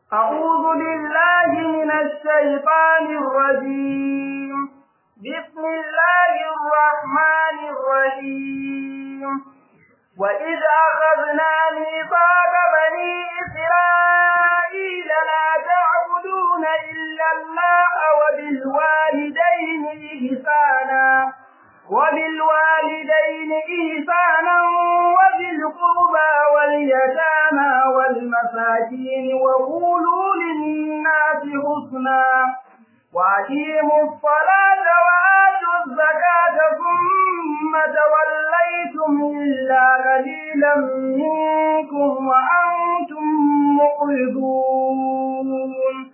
أعوذ بالله من الشيطان الرجيم بسم الله الرحمن الرحيم وإذ أخذنا ميثاق بني إسرائيل لا تعبدون إلا الله وبالوالدين إحسانا وبالوالدين إحسانا وذي القربى واليتامى والمساكين وقولوا للناس حسنا وأقيموا الصلاة وآتوا الزكاة ثم توليتم إلا قليلا منكم وأنتم معرضون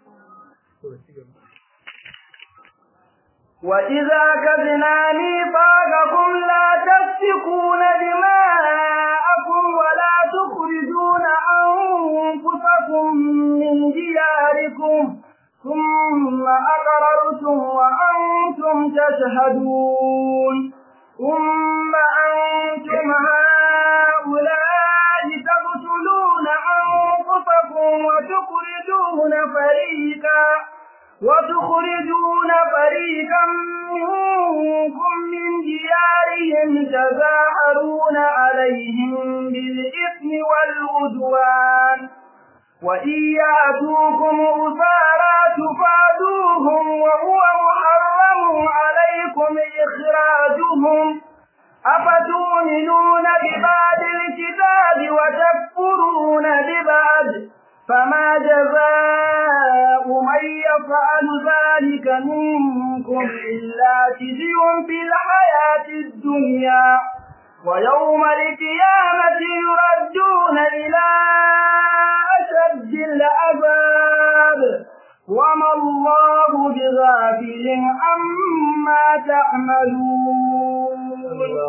وإذا كذنا ميثاقكم لا تسفكون دماءكم ولا تخرجون أنفسكم من دياركم ثم أقررتم وأنتم تشهدون ثم أنتم هؤلاء تقتلون أنفسكم وتخرجون فريقا وتخرجون فريقا منكم من ديارهم تظاهرون عليهم بالإثم والعدوان وإن يأتوكم أسارى تفادوهم وهو محرم عليكم إخراجهم أفتؤمنون ببعض الكتاب وتكفرون ببعض فما جزاء من يفعل ذلك منكم إلا خزي في الحياة الدنيا ويوم القيامة يردون إلى أشد العذاب وما الله بغافل عما تعملون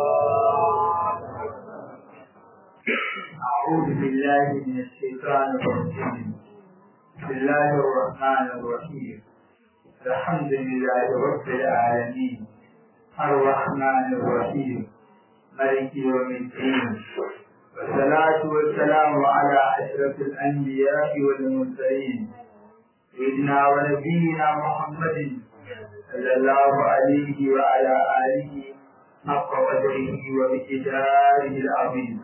أعوذ بالله من الشيطان الرجيم بسم الله الرحمن الرحيم الحمد لله رب العالمين الرحمن الرحيم ملك يوم الدين والصلاة والسلام على أشرف الأنبياء والمرسلين سيدنا ونبينا محمد صلى الله عليه وعلى آله حق قدره وبكتابه العظيم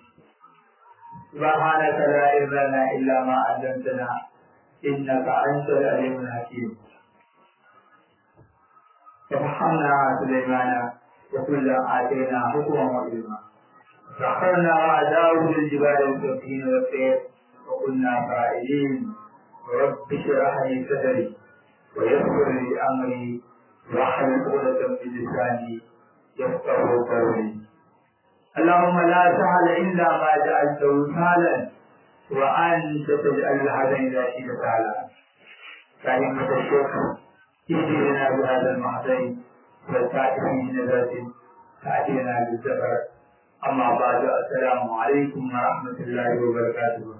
سبحانك لا علم لنا إلا ما علمتنا إنك أنت العليم الحكيم ففهمنا سليمان وكلا آتينا حكما وعلما سخرنا مع داود الجبال والسفين والسير وكنا فاعلين رب اشرح لي صدري ويسر لي أمري واحلل عقدة من لساني يفقه قولي اللهم لا سهل إلا ما جعلته سهلا وأنت تجعل الحزن إذا شئت سهلا كلمة الشكر اهدنا بهذا المحزن والكاتب من نذرة تأتينا بالسفر أما بعد السلام عليكم ورحمة الله وبركاته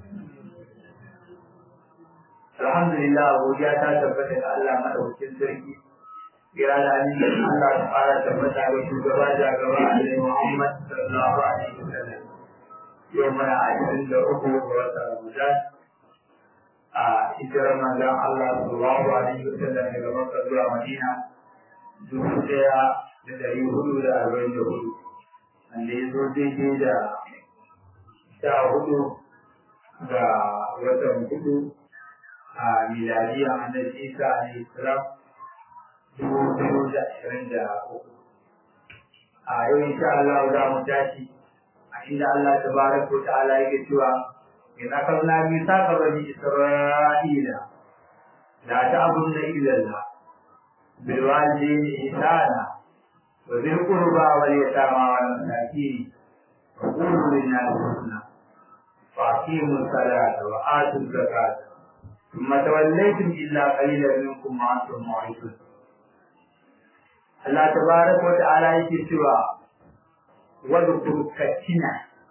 الحمد لله godiya ta tabbata ga Allah madaukakin sarki kira da amincin Allah ta fara tabbata ga shugaba da gaba Annabi Muhammad sallallahu alaihi wasallam yau muna ashirin da uku ga watan Ramadan a hijirar manzon Allah sallallahu alaihi wasallam daga Makka zuwa Madina dubu ɗaya da ɗari hudu da arba'in da hudu wanda ya zo daidai da sha hudu ga watan hudu a miladiya annabi Isa alaihi salam dubu biyu da ashirin da uku. A yau insha Allah za mu tashi a inda Allah ta baraka wa ta'ala yake cewa in akalna bi saka bani Isra'ila la ta'buduna illa Allah bil walidayni ihsana wa dhil qurba wal yatama wal masakin wa qulu lin nasi husna wa aqimu salata wa atu zakata ثم توليتم إلا قليلا منكم وأنتم معرضون Allah tabaraka wa ta'ala yake cewa wadkur katina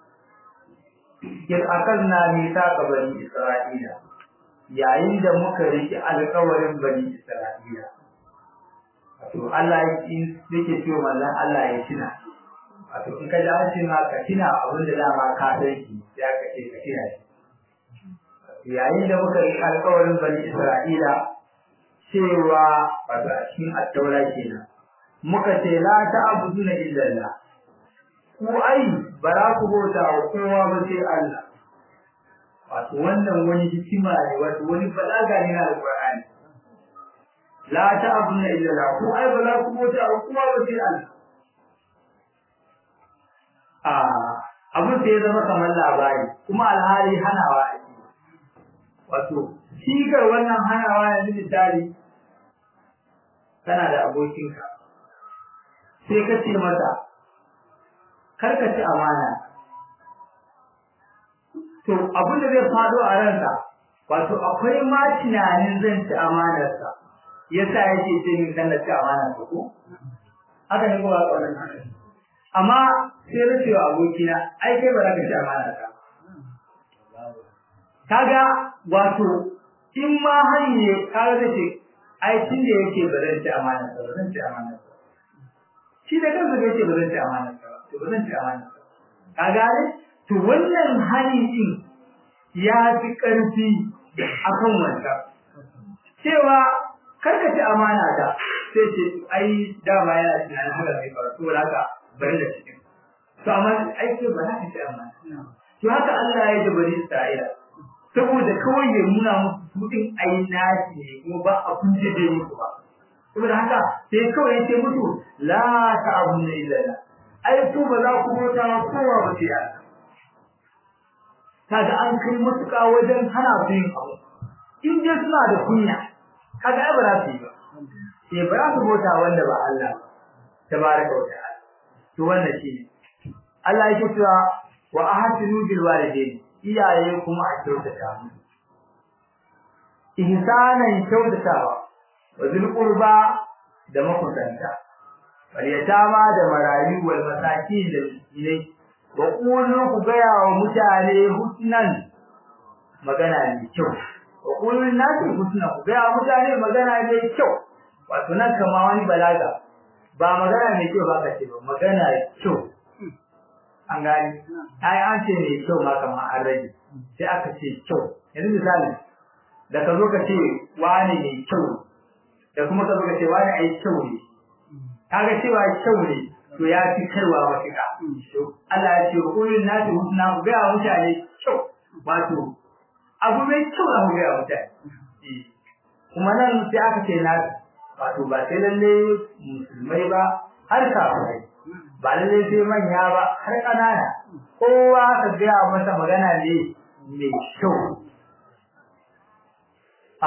in akalna mithaqa bani isra'ila yayin da muka riki alƙawarin bani isra'ila wato Allah yake cewa manzon Allah ya tina wato in ka ji an ce ma ka tina abin da dama ka san shi ya ka ce ka tina shi yayin da muka yi alƙawarin bani Isra'ila cewa wato a cikin attaura kenan muka ce la ta'buduna illa Allah ku ai bara ku bauta wa kowa ba sai Allah wato wannan wani hikima ne wato wani balaga ne na alqur'ani la ta'buduna illa Allah ku ai ba za ku bauta wa kowa ba sai Allah a abin da ya zama kamar labari kuma alhali hanawa ake wato shigar wannan hanawa yanzu misali kana da abokinka sai ka ce mata karka ci amana to abin da zai fado a ranka wato akwai ma tunanin zan ci amanarsa yasa yake ce min kan ci amanarsa ko haka ne kuma wannan haka amma sai na cewa abokina ai kai ba za ka ci amanarsa kaga wato in ma har ne kaga zai ce ai tun da yake ba zan ci amanarsa ba zan ci amanarsa shi da kansa bai ce ba zan ci amanarsa ba to ba zan ci amanarsa ka gane to wannan hali din ya fi ƙarfi akan wanda cewa karka ci amana da sai ce ai dama yana tunanin haka mai faru to haka bari da cikin to amma ai ce ba za ka ci amana to haka Allah ya jabari Isra'ila saboda kawai ya nuna musu mutum ai nashi ne kuma ba a kunje da musu ba saboda haka sai kawai ya ce musu la ta'buduna illa Allah ai ku ba za ku bauta kowa ba sai Allah kaga an kai mutuka wajen hana su yin abu in dai suna da kunya kaga ai ba za su yi ba sai ba za su bauta wanda ba Allah ba tabaraka wa ta'ala to wannan shi Allah yake cewa wa ahsinu bil walidain iyaye kuma a kyautata mu ihsanan kyautatawa wa zul qurba da makusanta wal yatama da marayu wal masakin da miskinai wa qulu ku gaya wa mutane husnan magana mai kyau wa qulu nasi husnan ku gaya wa mutane magana mai kyau wato nan kama wani balaga ba magana mai kyau ba ka ce ba magana kyau an gani ai an ce mai kyau ma kama an rage sai aka ce kyau yanzu misali da ka zo ka ce wani mai kyau da kuma ka zo ka ce wani ai kyau ne kaga cewa kyau ne to ya fi kaiwa mafika Allah ya ce kullun nasi husna ku ga mutane kyau wato abu mai kyau da ku ga mutane kuma nan sai aka ce nasi wato ba sai lalle musulmai ba har kafirai ba lalle sai manya ba har ƙanana kowa ka ga masa magana ne mai kyau a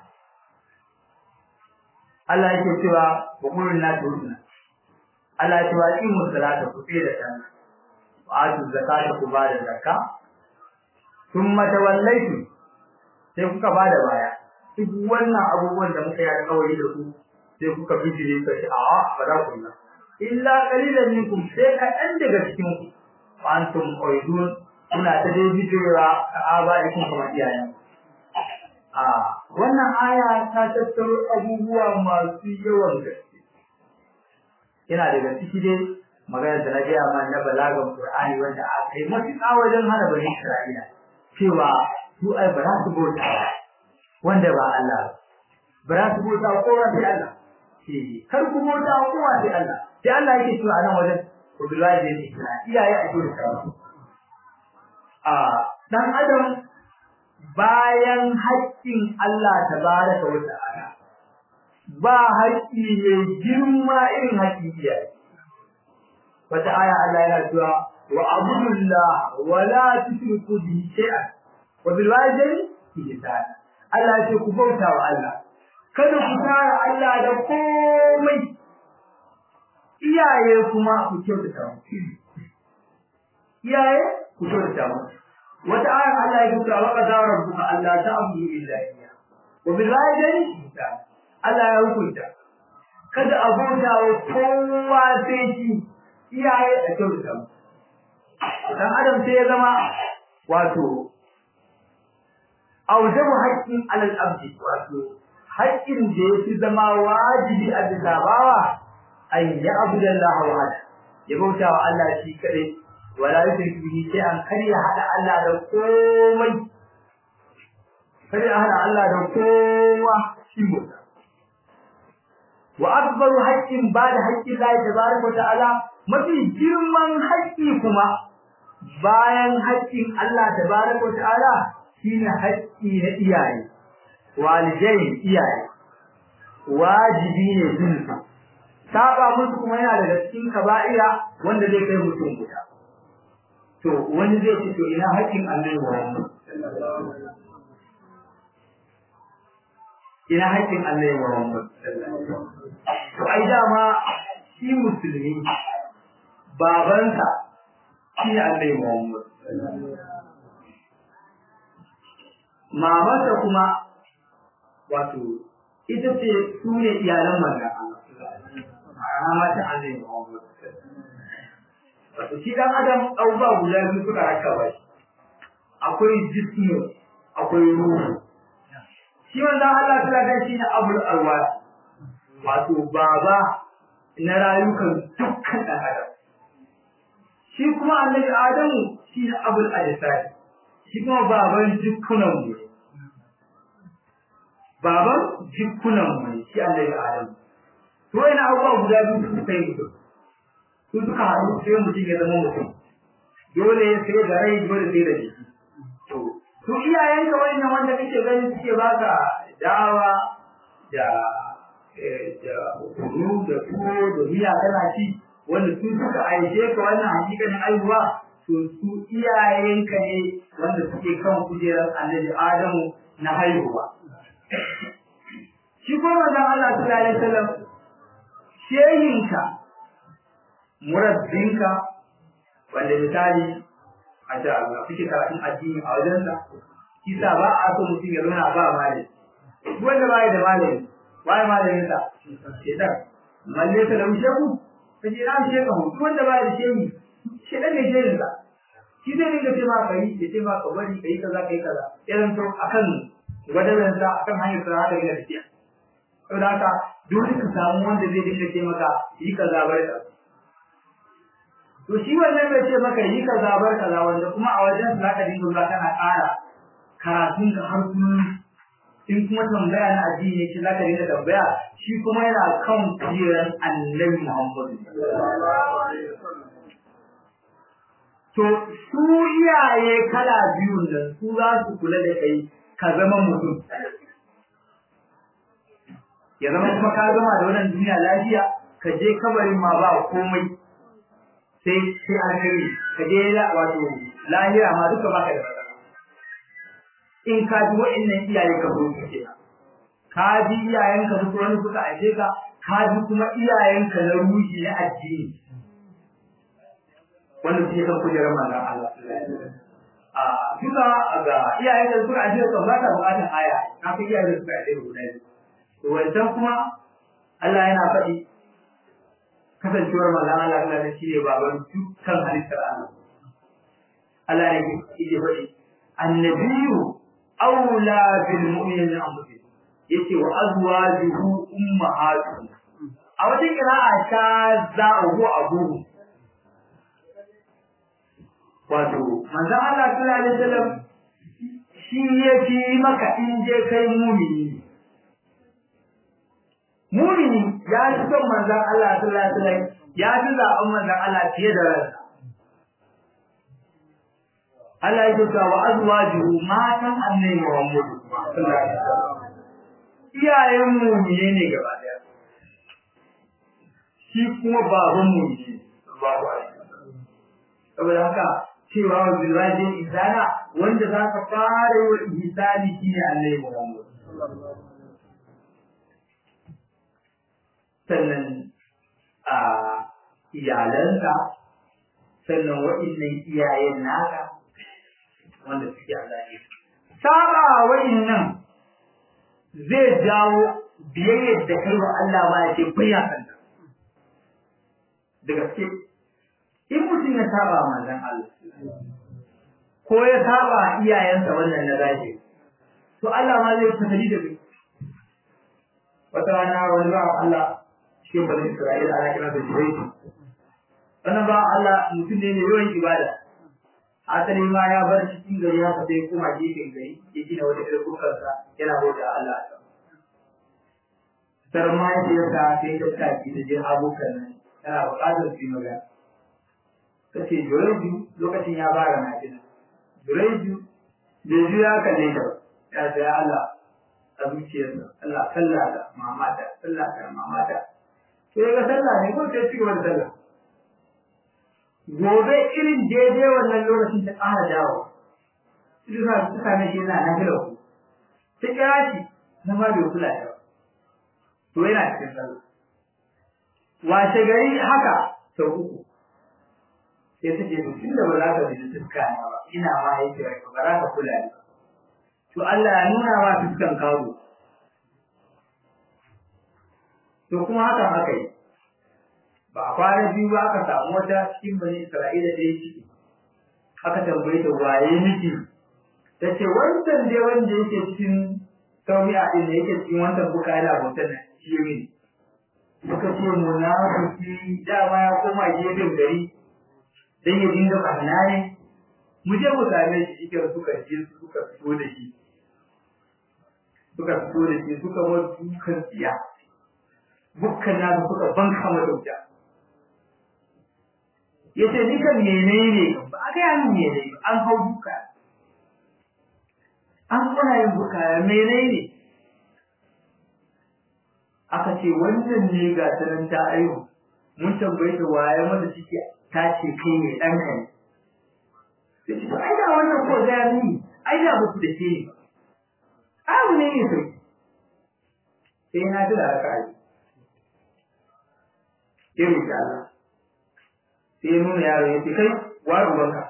Allah yake cewa wa kullun nasi husna Allah ya ce wa imu salata ku fi da sallah wa atu zakata ku ba da zakka thumma tawallaytu sai kuka ba da baya duk wannan abubuwan da muka yi alƙawari da ku sai kuka bijire ka ce a'a ba za ku yi illa qalilan minkum sai ka ɗan daga cikin ku wa antum qaidun kuna ta dai bijirewa ka abaikum kuma iyayen a wannan aya ta tattaro abubuwa masu yawan gaske yana daga ciki dai magana da na gaya ma na balagan Qur'ani wanda aka yi matuƙa wajen hana bani Isra'ila cewa su ai ba za su bauta ba wanda ba Allah ba za su bauta kowa sai Allah eh kar ku bauta kowa sai Allah sai Allah yake cewa a nan wajen ku billahi da Isra'ila iyaye a cikin sa a dan adam bayan haƙƙin Allah tabaraka wa ta'ala ba haƙƙi mai girma irin haƙƙin iyaye. Wata aya Allah yana cewa wa abudullah wa la tushriku bihi shay'an wa bil walidayni ihsana. Allah ya ce ku bauta wa Allah. Kada ku tara Allah da komai. Iyaye kuma ku kyautata mu. Iyaye ku kyautata mu. Wata aya Allah ya ce wa qadara rabbuka alla ta'budu illa iyyah wa bil walidayni ihsana. Allah ya hukunta kada a bauta wa kowa sai shi iyaye a kyautata mu dan adam sai ya zama wato aujabu haqqin alal abdi wato haƙƙin da yafi zama wajibi a bisa bawa an ya abuda Allah wahada ya bauta wa Allah shi kadai wala yushriku bihi shay'an kar ya hada Allah da komai sai a hana Allah da kowa shi bauta wa akbaru haqqin ba da haqqin Allah tabaraka wa ta'ala mafi girman haƙƙi kuma bayan haƙƙin Allah tabaraka wa ta'ala shine haƙƙi na iyaye walidai iyaye wajibi ne sunna saba musu kuma yana daga cikin kaba'ira wanda zai kai mutum guda to wani zai ce to ina haƙƙin Allah Muhammad ina haƙƙin Allah Muhammad to ai dama shi musulmi babansa shi Allah Muhammad mamarsa kuma wato ita ce su ne iyalan manzan Allah mata Allah Muhammad wato shi dan adam abubuwa guda biyu suka raka ba shi akwai jismu akwai ruhu shi manzan Allah ta ga shi na abul arwa wato baba na rayukan dukkan dan adam shi kuma annabi adamu shi na abul ajsad shi kuma baban jikunan mu baban jikunan mu shi annabi adamu to ina abubuwa guda biyu su suka yi mutum su suka haɗu sai mutum ya zama mutum dole sai da rai dole sai da jiki to su iyayenka wannan wanda kake ganin suke baka dawa da da kunu da tuwo da miya kana ci wanda su suka aishe ka wannan hakikanin aihuwa to su iyayenka ne wanda suke kan kujerar annabi Adamu na haihuwa shi kuma manzon Allah sallallahu alaihi wasallam shehinka murabbinka wanda misali a da Allah kike karatun addini a wajensa kisa ba a so mutum ya zauna ba malami duk wanda ba da malami ba malamin sa shedan malle ta da shehu kaje na shehu duk wanda ba da shehu shedan ne shehin sa shi zai dinga ce ma kai ya ce ma ka bari kai kaza kai kaza irin to akan gwadalan sa akan hanyar sa da ga tafiya saboda haka dole ka samu wanda zai dinga ce maka yi kaza bar kaza to shi wannan bai ce maka yi kaza bar kaza wanda kuma a wajen sa zaka dinga zuwa kana ƙara karatun ka har kullum in kuma tambaya na addini shi zaka dinga tambaya shi kuma yana kan kujeran annabi Muhammad to su iyaye kala biyun nan su za su kula da kai ka zama mutum ya zama kuma ka gama da wannan duniya lafiya ka je kabarin ma ba komai sai sai alheri ka je la wato lahira ma duka baka da matsala in ka ji wa'annan iyaye ka zo ka kenan ka ji iyayen ka duk wani suka aje ka ka ji kuma iyayen ka na ruhi na addini wanda suke kan kujerar manzon Allah a duka ga iyayen da suka aje ka ba ta bukatar aya ka fi iyayen da suka aje ka guda biyu to wancan kuma Allah yana faɗi kasancewar manzon Allah Allah ne shine baban dukkan halittar Allah Allah ne yake faɗi annabiyyu aula bil mu'minina anfusihim yace wa azwajuhu ummahatuhum a wata qira'a ta za'u abuhu wato manzon Allah sallallahu alaihi wasallam shi yafi maka in je kai mu'mini mu'mini ya fi son manzon Allah sallallahu alaihi wasallam ya fi zaɓen manzon Allah fiye da ransa Allah ya ce wa azwajuhu matan annabi Muhammad sallallahu alaihi wasallam iyayen mu'mine ne gaba daya shi kuma baban mu'mine sallallahu alaihi wasallam saboda haka cewa wa bilwaji ihsana wanda za ka fara yi wa ihsani shine annabi Muhammad sannan a iyalansa sannan wa'innan iyayen naka wanda suke a zahiri. Saba wa'innan zai jawo biyayyar da kai wa Allah ba ya ce kunya kanta. Da gaske, in mutum ya saba manzon Allah, ko ya saba iyayensa wannan na zahiri, to Allah ma zai fasali da kai. Wata rana wani ba Allah cikin bani Isra'ila ana kira da Shiraitu. Wannan ba Allah mutum ne mai yawan ibada. asali ma ya bar cikin gari haka sai kuma gefen gari ya gina wata irin bukarsa yana bauta Allah a can sar mahaifiyarsa sai ta taki da jin abokan nan tana buƙatar su yi magana ta ce jureju lokacin ya bara na jina jureju bai ji ya kalle ta ba ya ce ya Allah a zuciyarsa Allah sallah da mamata sallah da mamata sai ga sallah ne ko sai cigaba da sallah gobe irin daidai wannan lokacin ta ƙara dawo su sa su same shi yana na gila ku ta kira shi na ma bai kula da to yana cikin sallah washe gari haka sau uku sai ta ce to tun da ba za ka bi fuska na ba ina ma yake ba za ka kula ni to Allah ya nuna ma fuskan kawo to kuma hakan aka yi ba a kwana biyu ba aka samu wata cikin bani Isra'ila da ya ciki aka tambaye ta waye miki ta ce wancan dai wanda yake cikin saumi'a din da yake cikin wancan buka yana bautar nan shi ne suka ce munafiki dama ya koma gefen gari dan ya dinga barna ne mu je mu same shi shi suka je suka fito da shi suka fito da shi suka bar dukan tsiya bukkan na suka banka mata wuta yace ni kan menene ba a ga min menene an hau duka an kuna yin buka menene aka ce wannan ne ga sanan ta ayo mun tambaye ta waye mata ciki ta ce kai ne dan kai sai ce ai da wannan ko ga ni ai da ba ku da ke ni abu ne ne sai sai na tura ka ai sai mu ta Allah sai nuna yaro ya ce kai wa ubanka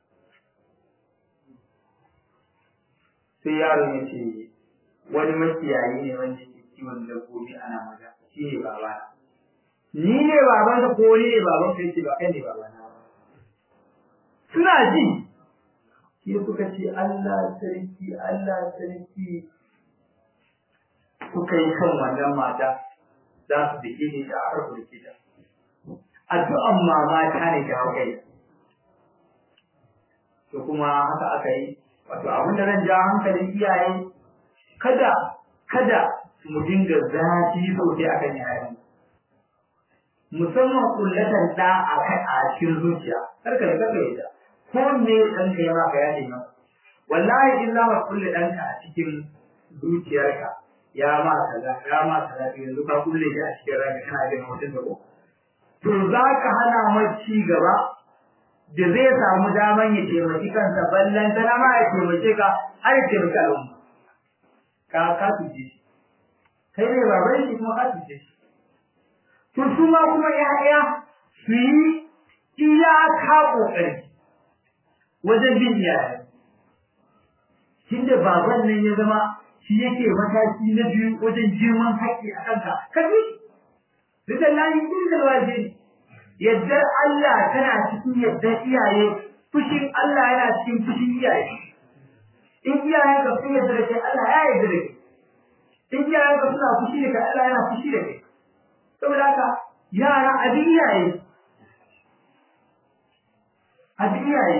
sai yaro ya ce wani makiyayi ne wanda ke kiwon dabbobi ana maza shi ne babana ni ne baban ka ko ni ne baban ka yace ba kai ne babana ba suna ji shi suka ce Allah sarki Allah sarki suka yi kan wannan mata za su dake ni da aka dake ta addu'an mama ta ne ta kai to kuma haka aka yi wato abin da zan ja hankalin iyaye kada kada mu dinga zafi sosai akan yayan musamman kullatan da a kai a cikin zuciya kar ka ga kai da ko me dan ka ya maka ya ce maka wallahi illa ma kulli danka a cikin zuciyarka ya ma kaza ya ma kaza yanzu ka kulle shi a cikin ranka kana jin mutum da ko to za ka hana mai ci gaba da zai samu daman ya taimaki kansa ballan tana ma ya taimake ka har ya taimaki al'umma ka ka tuje shi kai ne baban shi kuma ka tuje shi to su ma kuma ya'ya su yi iyaka kokari wajen bin iyaye tunda baban nan ya zama shi yake mataki na biyu wajen girman haƙƙi a kanka ka bi ridan lahi inda wajibi yaddar Allah tana cikin yaddar iyaye fushin Allah yana cikin fushin iyaye in iyayen ka sun yarda da kai Allah ya yarda da kai in iyayen ka suna fushi da kai Allah yana fushi da kai saboda haka yara abin iyaye abin iyaye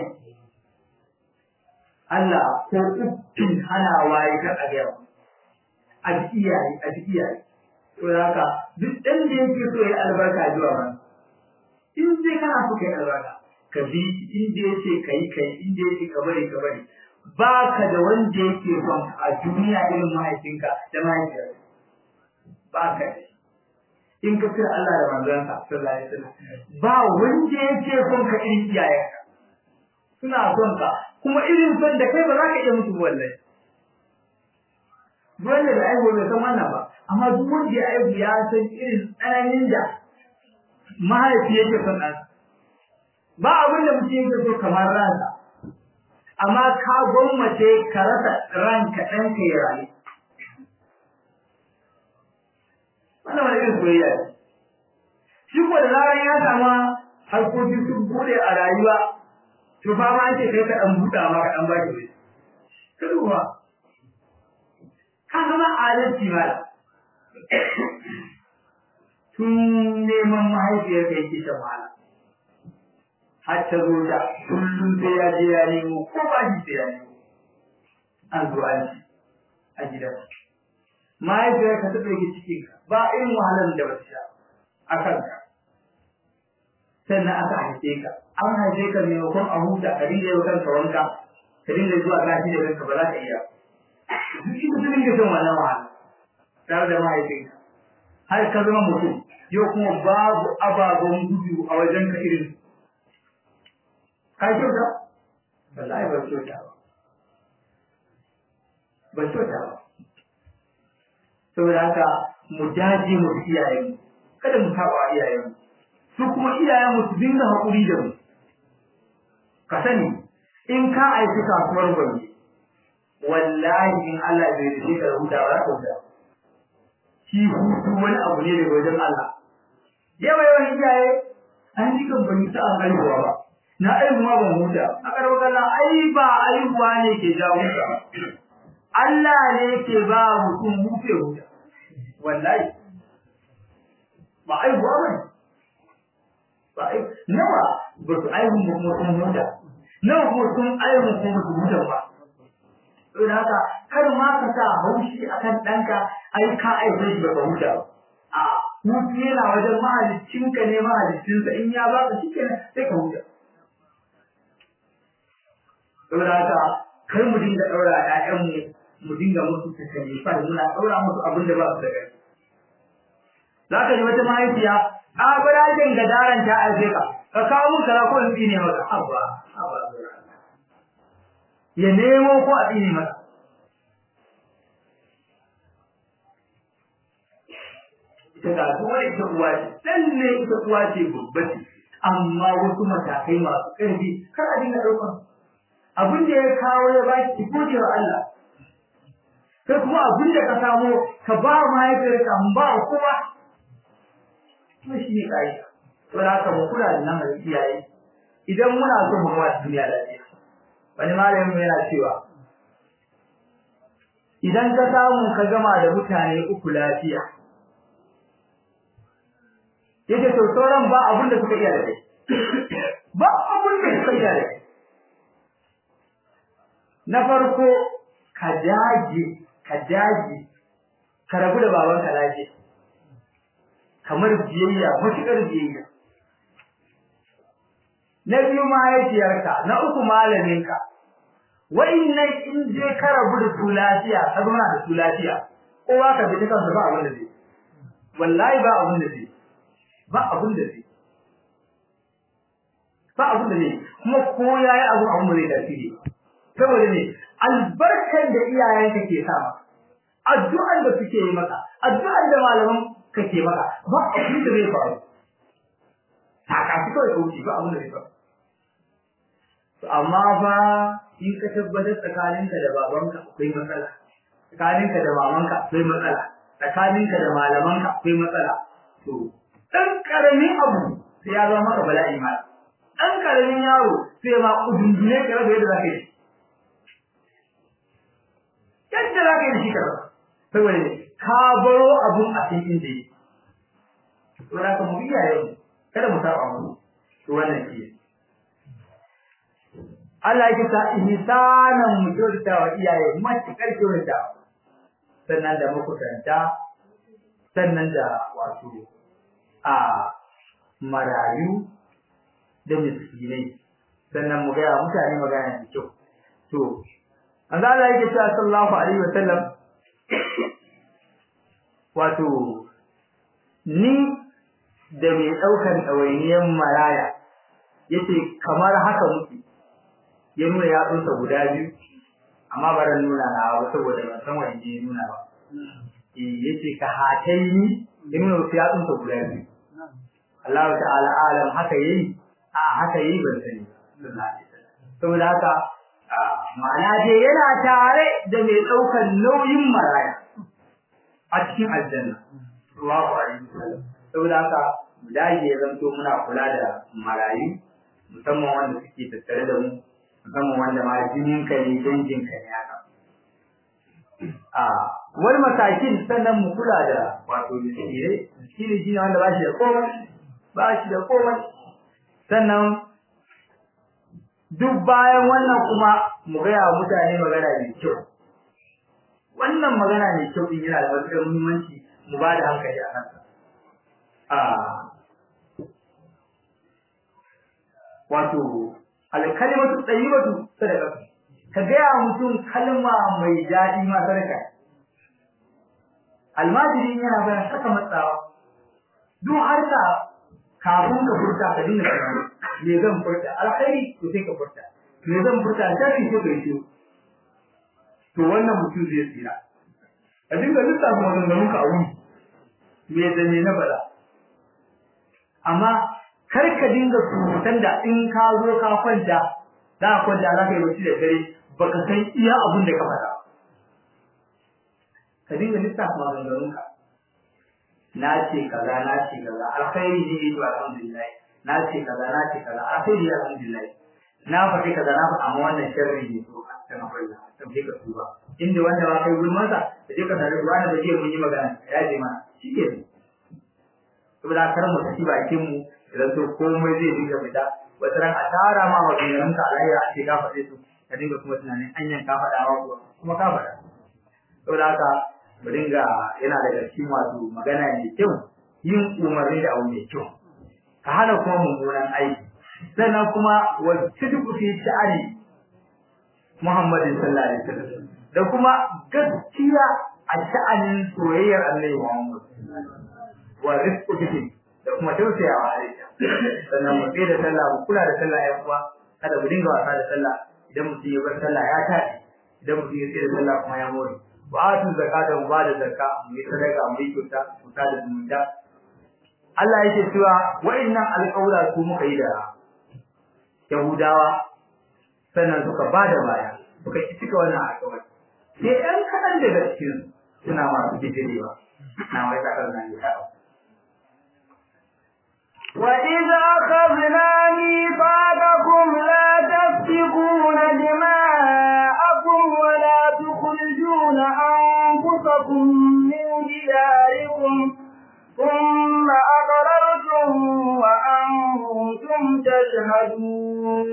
Allah ko uffin hanawa ya ta ƙarya abin iyaye abin iyaye saboda haka duk ɗan da yake so ya albarka zuwa ba in dai kana so kai albarka ka bi shi inda yace kai kai inda yace ka bari ka bari ba ka da wanda yake son a duniya irin mahaifinka da mahaifiyarka ba ka da in ka kira Allah da manzansa sallallahu alaihi wasallam ba wanda yake son ka irin iyayenka suna son ka kuma irin son da kai ba za ka iya mutu wallahi wanda da aiwo bai san wannan ba amma duk wanda ya aiwo ya san irin tsananin da mahaifi yake son ɗansa ba abin da mutum yake so kamar ransa amma ka gwammace ka rasa ranka ɗanka ya rayu wannan wani irin soyayya ne shi ko da zaran ya sama harkoki sun bude a rayuwa to fa ma ce kai ka ɗan buɗa ma ka ɗan ba ki ka duba ka zama adalci mala tun neman mahaifiyar ka yake shan wahala har ta zo da kullum sai ya je ya nemo ko ba shi sai ya nemo an zo an ci a gidan mahaifiyar ka ta ɗauki cikin ka ba irin wahalar da ba ta sha a kanka sannan aka haife ka an haife ka maimakon a huta ka dinga yau kanka wanka ka dinga zuwa gashi da kanka ba za ka iya duk ita ta dinga shan wannan wahala tare da mahaifinka har ka zama mutum yau kuma babu ababen gudu a wajen ka irin ka kyauta wallahi ba kyauta ba ba kyauta ba saboda haka mu daje mu fi iyayenmu kada mu saba iyayenmu su kuma iyayenmu su dinga haƙuri da mu ka sani in ka aiki kasuwar gwani wallahi in Allah bai rike ka da huta ba za ka huta shi hutu wani abu ne daga wajen Allah yawa yawan iyaye an ji kan bani ta an haihuwa ba na aihu ma ban huta a karbar kallon ai ba aihuwa ne ke jawo ka Allah ne ke ba mutum hutu huta wallahi ba aihuwa ba ba ai nawa ba su aihu ba kuma sun huta nawa kuma sun aihu kuma ba su huta ba saboda haka kar ma ka sa haushi akan ɗanka ai ka aihe shi baka huta ba a hutu yana wajen mahaliccinka ne mahaliccinsa in ya baka shi kenan sai ka huta saboda haka kar mu dinga ɗaura ƴaƴanmu mu dinga musu takalifar muna ɗaura musu abin da ba su da kai za ka ji wata mahaifiya a birajen gadaran ta aife ka ka kawo mun kaza ko in tsine maka abba abba ya nemo ko a tsine maka ita ga duk wani ita uwa ce lalle ita uwa ce babba ce amma wasu matakai masu ƙarfi kar a dinga ɗaukar abin da ya kawo ya ba ki gode wa Allah sai kuma abin da ka samu ka ba mahaifiyarka mun ba kowa to shi ne ƙa'ida to da haka mu kula da nan iyaye idan muna so mu ga duniya lafiya wani malamin yana cewa idan ka samu ka gama da mutane uku lafiya yace to sauran ba abin da suka iya da kai ba abin da suka iya da kai na farko ka dage ka dage ka rabu da babanka lafiya kamar biyayya matuƙar biyayya na biyu mahaifiyarka na uku malaminka wa'innan in je ka rabu da su lafiya ka zauna da su lafiya kowa ka bi kansa ba abin da zai wallahi ba abin da zai ba abin da zai ba abin da zai kuma ko yayi abu abin da zai tasiri saboda ne albarkar da iyayenka ke sa maka addu'ar da suke yi maka addu'ar da malaman ka ke maka ba abin da zai faru saka shi kawai ka wuce ba abin da zai faru amma fa in ka tabbatar tsakaninka da babanka akwai matsala tsakaninka da mamanka akwai matsala tsakaninka da malamanka akwai matsala to dan karamin abu sai ya zama maka bala'i ma dan karamin yaro sai ma kudundune ka rabu yadda zaka yi yadda zaka yi shi ka saboda ka baro abun a cikin da yake saboda ka mu iyaye kada mu saba mu to wannan shi Allah yake ta ihsanan mu kyautata wa iyaye matukar kyautata sannan da makusanta sannan da wato a marayu da miskinai sannan mu gaya mutane magana da kyau to an Allah yake cewa sallallahu alaihi wasallam wato ni da mai ɗaukar ɗawainiyar maraya yace kamar haka muke ya nuna yatsunsa guda biyu amma ba ran nuna na ba saboda ban san wanda ya nuna ba eh yace ka hataini ya nuna wasu yatsunsa guda biyu Allah ta'ala alam haka yayi a haka yayi ban sani saboda haka ma'ana dai yana tare da mai ɗaukar nauyin maraya a cikin aljanna Allahu alaihi wasallam saboda haka mu dage ya zanto muna kula da marayu musamman wanda suke tattare da mu musamman wanda ma jinin ka ne dangin ka ne haka a wani matakin sannan mu kula da wato miskinai miskini shi ne wanda ba shi da komai ba shi da komai sannan duk bayan wannan kuma mu gaya wa mutane magana mai kyau wannan magana mai kyau din yana da matuƙar muhimmanci mu ba da hankali a kansa a wato alkalimatu tayyibatu sadaqatu ka gaya wa mutum kalma mai daɗi ma sadaka almajiri yana bayan saka matsawa duk harka kafin ka furta ka dinga tunani me zan furta alkhairi to sai ka furta me zan furta sharri ko kai shi to wannan mutum zai tsira ka dinga lissafa maganganun ka a wuni me da me na bada amma kar ka dinga surutan da in ka zo ka kwanta za ka kwanta za ka yi bacci da dare baka san iya abin da ka faɗa ka dinga lissafa maganganun ka na ce kaza na ce kaza alkhairi ne to alhamdulillah na ce kaza na ce kaza alkhairi ne alhamdulillah na faɗi kaza na faɗa amma wannan sharri ne to dan Allah dan sai ka tuba inda wanda ba kai gulman sa da je ka tare da wanda bai mun yi magana ya ce mana shike ne saboda kar mu tafi bakin mu idan to komai zai dinga fita wata ran a tara ma maganganun ka alayya a ce ka faɗe su ka dinga kuma tunanin anyan ka faɗa wa kuma ka faɗa saboda haka mu dinga yana daga cikin wato magana mai kyau yin umarni da abu mai kyau ka hana kuma mummunan aiki sannan kuma wa sidqu fi sha'ani Muhammadin sallallahu alaihi wasallam da kuma gaskiya a sha'anin soyayyar Annabi Muhammad wa rizqu fihi da kuma tausayawa a ita sannan mu da sallah mu kula da sallah ya kuwa kada mu dinga wasa da sallah idan mutum ya bar sallah ya tafi idan mutum ya tsaya da sallah kuma ya more wa atu zakata mu bada zakka mu yi sadaka mu yi kyauta mu tada zumunta Allah yake cewa wa'annan alƙawla su muka yi da Yahudawa sannan suka bada baya suka ki cika wannan alƙawari sai ɗan kaɗan daga cikin suna masu bijirewa na wai zakar nan ya وإذا أخذنا ميثاقكم لا تسفكون دماءكم ولا تخرجون أنفسكم من دياركم ثم أقررتم وأنتم تشهدون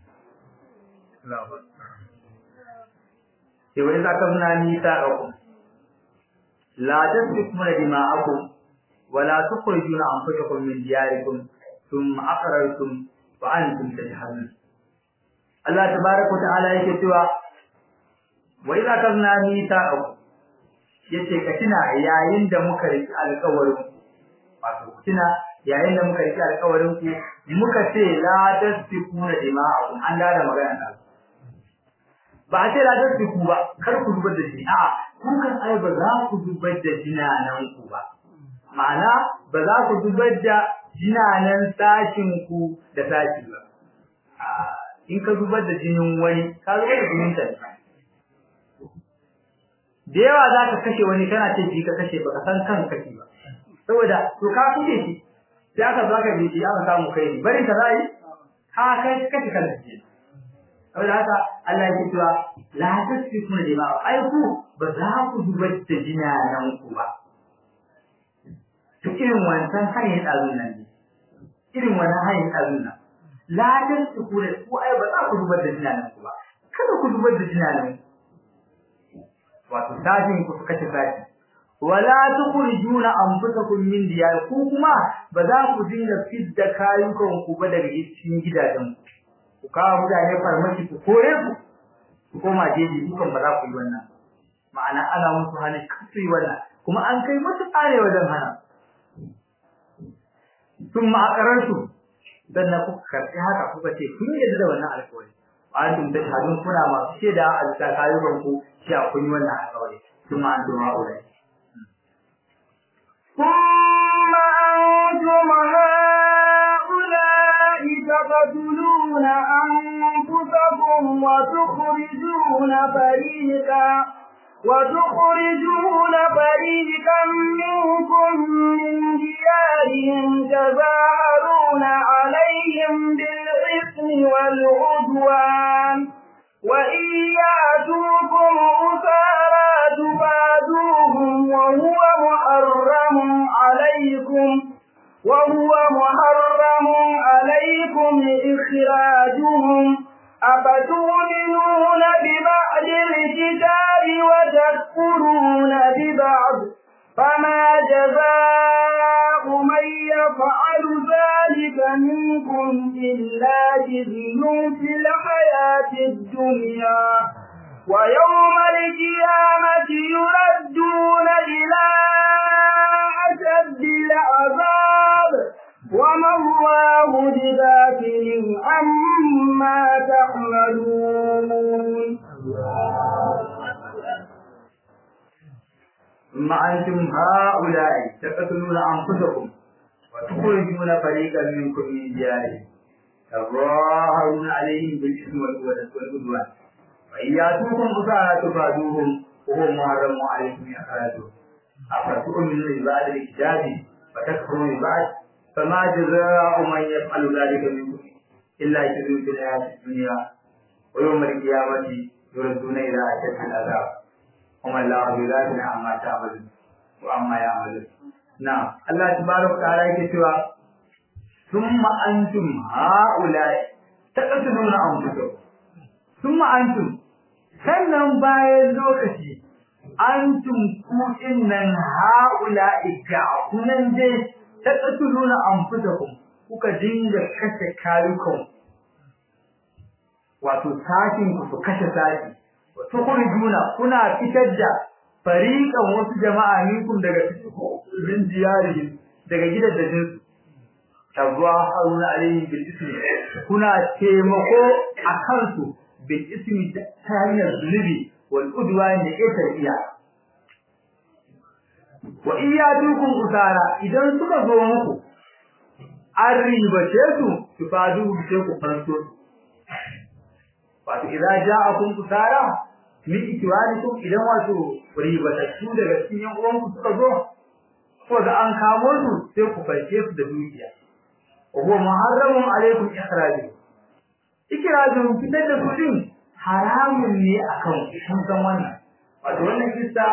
وإذا أخذنا ميثاقكم لا تسفكون دماءكم ولا تخرجون أنفسكم من دياركم ثم أقررتم وأنتم تشهدون الله تبارك وتعالى yake cewa wa idza kazna mithaqakum yace ka tuna yayin da muka riki alƙawarin wato tuna yayin da muka riki alƙawarin ku muka ce la tasfikuna dima'akum an da magana da ba a ce la tasfiku ba kar ku zubar da jini a'a kun kan ai ba za ku zubar da jinanan ku ba ma'ana ba za ku zubar da jinanan sashin ku da sashi ba in ka zubar da jinin wani ka zubar da jinin ta da yawa za ka kashe wani kana ce ji ka kashe baka san kan kashe ba saboda to ka kashe shi sai aka zo aka biji aka samu kai ne bari ka zai ka kai kashe kan shi saboda haka Allah ya cewa la tasfikuna dima'a ai ku ba za ku zubar da jinanan ku ba to irin wancan hanyar ɗazun nan ne irin wannan hanyar ɗazun nan ladan su ku da ku ai ba za ku zubar da jinanan ku ba kada ku zubar da jinanan wato sashin ku su kashe sashi wala tukhrijuna anfusakum min diyar ku kuma ba za ku dinga fidda kayukan ku ba daga cikin gidajen ku ku kawo mutane farmaki ku kore ku ku koma jeji dukan ba za ku yi wannan ma'ana ana musu hana kasu yi wannan kuma an kai musu tsare wajen hana ثم أقررتم dan kuka karɓi haka kuka ce kun yarda da wannan alƙawari antum tashhadun kuna masu shaida a bisa kayuban ku cewa kun yi wannan alƙawari kuma antum ma'ulai ثم أنتم هؤلاء تقتلون أنفسكم وتخرجون فريقا وتخرجون فريقا منكم من ديارهم تظاهرون عليهم بالإثم والعدوان وإن يأتوكم أسارى تفادوهم وهو محرم عليكم وهو محرم عليكم إخراجهم أفتؤمنون ببعض الكتاب وتكفرون ببعض فما جزاء من يفعل ذلك منكم إلا جزي في الحياة الدنيا ويوم القيامة يردون إلى أشد العذاب وما الله بغافل عما تعملون ثم أنتم هؤلاء تقتلون أنفسكم وتخرجون فريقا منكم من ديارهم تظاهرون عليهم بالإثم والعدوان وإن يأتوكم أسارى تفادوهم وهو محرم عليكم إخراجهم أفتؤمنون ببعض الكتاب وتكفرون ببعض فما جزاء من يفعل ذلك منكم إلا خزي في الحياة الدنيا ويوم القيامة يردون إلى أشد العذاب وما الله بغافل عما تعملون وعما يعملون نعم الله تبارك وتعالى يكتب ثم أنتم هؤلاء تقتلون أنفسكم ثم أنتم sannan bayan lokaci antum ku innan haula'i ga kunan dai ta tsaturuna anfusakum kuka dinga kashe kayukan wato sashin ku su kashe sashi wato kurjuna kuna fitar da fariqan wasu jama'a minkum daga cikin diyarihim daga gidajen su tabwa haruna alayhi bil ismi kuna taimako akan su bil ismi ta hanyar zunubi wal udwan da ita iya wa iyatukum usara idan suka zo muku an ribace su su fadu sai ku fanso wato idan ja'akum usara min ikwanikum idan wato ribatattu daga cikin yan uwanku suka zo ko da an kamo su sai ku farke su da dukiya wa huwa muharramun alaikum ikhrajuhu ikirajin fitar da kudin haramun ne akan kun san wannan wato wannan kissa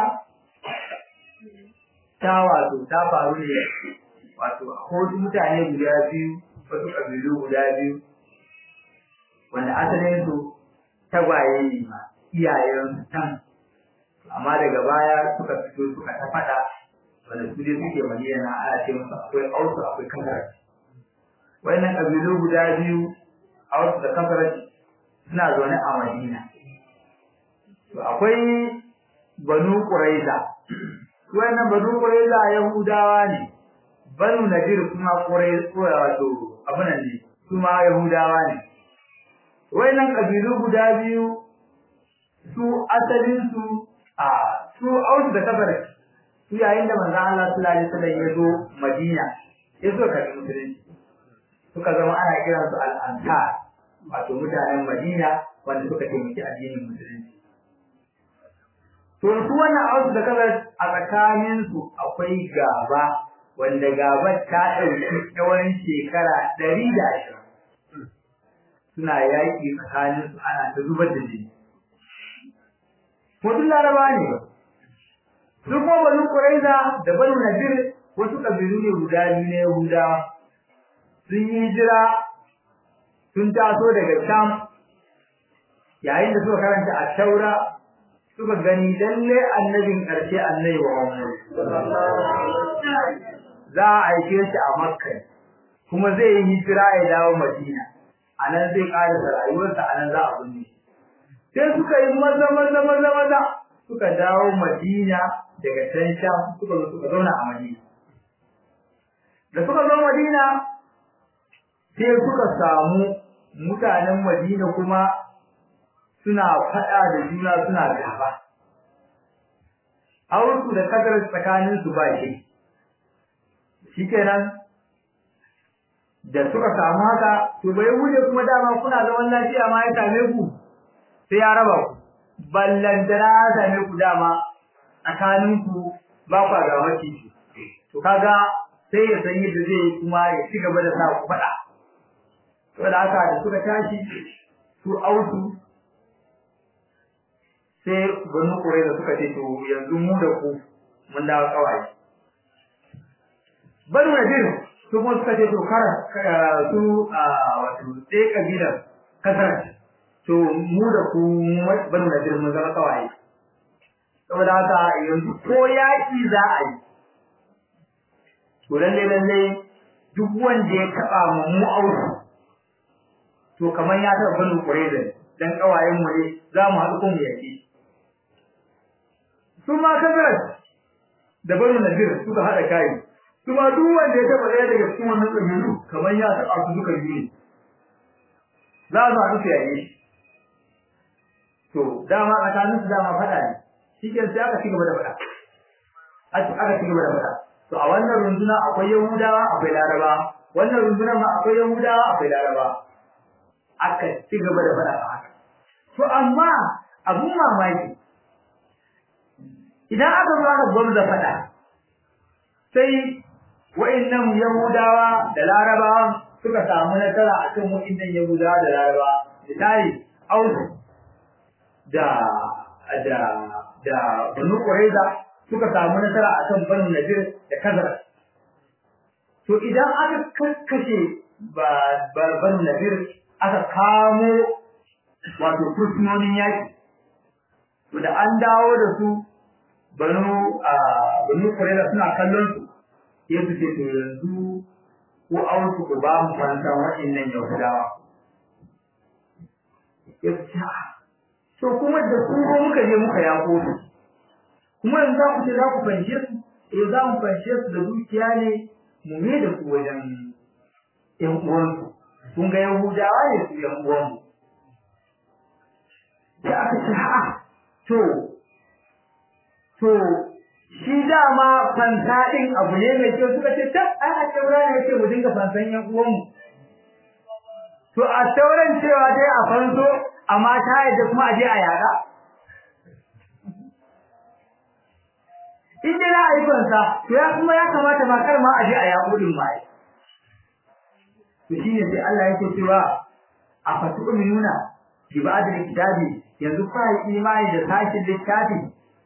ta wato ta faru ne wato akwai mutane guda biyu wasu kabilu guda biyu wanda asalin su tagwaye ne ma iyayen tan amma daga baya suka fito suka ta fada wanda su dai suke madina ana ce musu akwai ausu akwai kankara wannan kabilu guda biyu ausu da kankara suna zaune a madina to akwai banu quraiza wannan banu quraiza yahudawa ne banu nadir kuma quraiza wato abunan ne kuma yahudawa ne wannan kabilu guda biyu su asalin su a su aus da kabar su yayin da manzon Allah sallallahu alaihi wasallam ya zo Madina ya zo ka musulunci suka zama ana kiransu al-ansar wato mutanen Madina wanda suka taimaki addinin musulunci To su wannan ausu da kaza a tsakanin su akwai gaba wanda gabar ta ɗauki tsawon shekara ɗari da ashirin. Suna yaƙi tsakanin su ana ta zubar da jini. Mutum laraba ne ba. Su kuma banu Quraiza da banu Nadir wasu ƙabilu ne guda biyu na Yahudawa. Sun yi hijira sun taso daga Sham yayin da suka karanta a Taura suka gani lalle annabin ƙarshe annabi Muhammad za a aike shi a Makka kuma zai yi hijira ya dawo Madina anan zai ƙara rayuwarsa anan za a binne sai suka yi maza maza maza maza suka dawo Madina daga can Sham suka zo suka zauna a Madina da suka zo Madina sai suka samu mutanen Madina kuma suna faɗa da juna suna gaba. Aursu da kadar tsakanin su ba shi. Shikenan da suka samu haka to bai wuce kuma dama kuna zaman lafiya ma ya same ku sai ya raba ku. Ballantana ya same ku dama tsakanin ku ba kwa ga maciji. To kaga sai ya san yadda zai yi kuma ya ci gaba da sa ku faɗa. Saboda haka da suka tashi su ausu sai banu kure da suka ce to yanzu mu da ku mun dawo kawai banu nadir su kuma suka ce to kara su a wato sai kabilar kasar to mu da ku banu nadir mun zama kawai saboda haka yanzu ko yaki za a yi to lalle lalle duk wanda ya taba mu mu auku to kamar ya taba banu qurayza dan kawayen mu ne za mu haɗu kuma yaki su ma kabirat da banu nadir suka haɗa kai su ma duk wanda ya taba ɗaya daga cikin wannan kabilu kamar ya taba su duka biyu ne za su haɗu su yaƙe shi to dama tsakanin su dama faɗa ne shi ke sai aka ci gaba da faɗa aka ci gaba da faɗa to a wannan runduna akwai yahudawa akwai laraba wannan runduna ma akwai yahudawa akwai laraba aka ci gaba da faɗa a haka to amma abun mamaki idan aka zo aka gwamza faɗa sai wa'annan yahudawa da larabawa suka samu nasara akan wa'annan yahudawa da larabawa misali ausu da da da Banu Qurayza suka samu nasara akan Banu Nadir da Khazraj to idan aka kakkashe ba Banu Nadir aka kamo wato fursunonin yaki to da an dawo da su Banu Banu Qurayza suna kallon su sai su ce to yanzu ko ausu ku ba mu fansan waɗannan Yahudawa ya ce to kuma da ku muka je muka yako su kuma yanzu za ku ce za ku fanshe su eh za mu fanshe su da dukiya ne mu me da ku wajen ƴan uwansu kun ga yahudawa ne su ƴan uwanmu sai aka ce ha to to shi dama fansa ɗin abu ne mai kyau suka ce tab ai a taura ne yake mu dinga fansan ƴan uwanmu to a tauran cewa dai a fanso amma ta yadda kuma a je a yada in dai na aikonsa to ya kuma ya kamata ma kar ma a je a yaƙo din ma to shine sai Allah yake cewa a fatu minuna bi ba'd kitabi yanzu fa imani da sashin littafi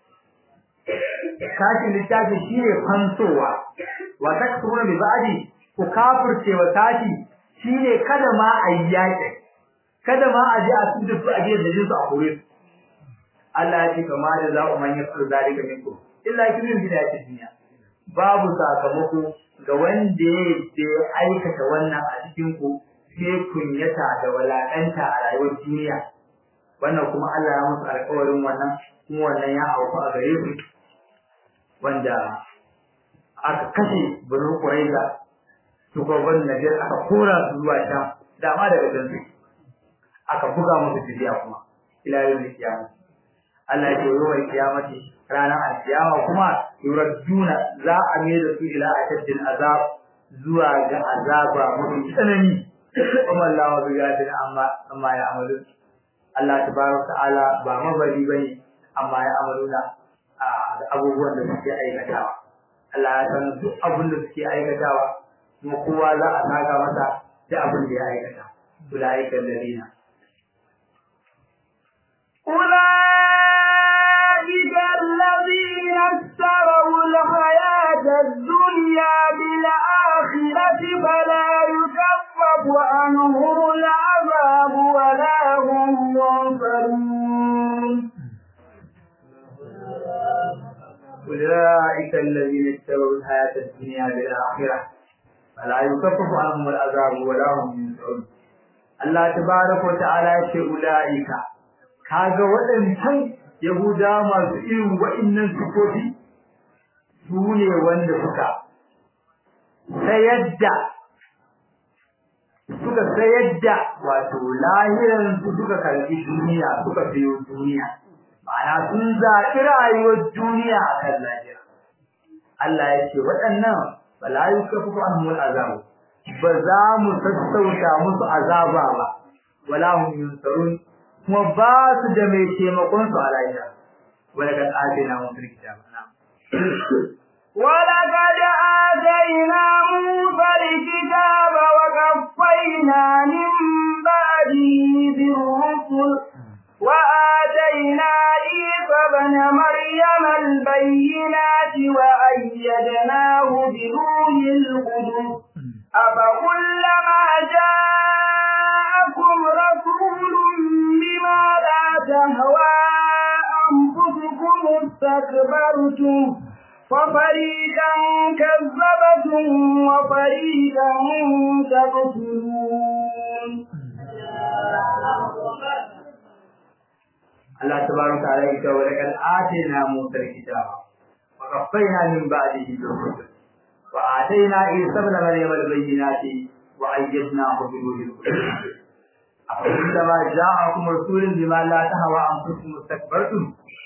sashin littafi shine fansowa wa takfuruna bi ba'di ku kafirce wa sashi shine kada ma a yi yaƙi kada ma a je a tudu su a je da jinsu a kore su Allah ya ce kama da za ku manya su zalika minku illa kimin bidayati dunya babu sakamako ga wanda ya aikata wannan a cikin ku sai kunyata da walakanta a rayuwar duniya wannan kuma Allah ya musu alƙawarin wannan kuma wannan ya auku a gare su wanda aka kashe Banu Quraiza su ko ban Nadir aka kora su zuwa Sham dama daga can su aka buga musu fidiya kuma ila yawmin kiyama Allah ya ce yawmal kiyamati ranar alkiyama kuma yuradduna za a mai da su ila ashaddil azab zuwa ga azaba mafi tsanani kuma Allah wa bigadin amma amma ya amalu Allah tabaraka ta'ala ba mabari bane amma ya amaluna da abubuwan da suke aikatawa Allah ya san duk abin da suke aikatawa kuma kowa za a saka masa da abin da ya aikata ulaika alladina أولئك الذين اشتروا الحياة الدنيا بالآخرة فلا يكفف عنهم العذاب ولا هم ينصرون أولئك الذين اشتروا الحياة الدنيا بالآخرة فلا يكفف عنهم العذاب ولا هم ينصرون الله تبارك وتعالى يقول أولئك kaga waɗancan Yahuda masu irin wa'innan sifofi su ne wanda suka sayar da suka sayar da wato lahiran su suka karbi duniya suka sayo duniya ma'ana sun zaɓi rayuwar duniya a kan lahira Allah ya ce waɗannan bala yukafu anhum azabu ba za mu sassauta musu azaba ba wala hum yunsarun kuma ba su da mai taimakon su a lahira wala kad atina mun fil kitab ولقد آتينا موسى الكتاب وكفينا من بعده بالرسل وآتينا عيسى ابن مريم البينات وأيدناه بروح القدس أفكلما جاءكم رسول من استكبرتم ففريقا كذبتم وفريقا تقتلون Allah tabaraka ta'ala ya ce wa laqad atina Musa al-kitaba wa qaffayna min ba'dihi bi-rusul wa atayna Isa ibn Maryam al-bayyinati wa ayyadnahu bi ruhil qudus أفكلما جاءكم رسول بما لا تهوى أنفسكم استكبرتم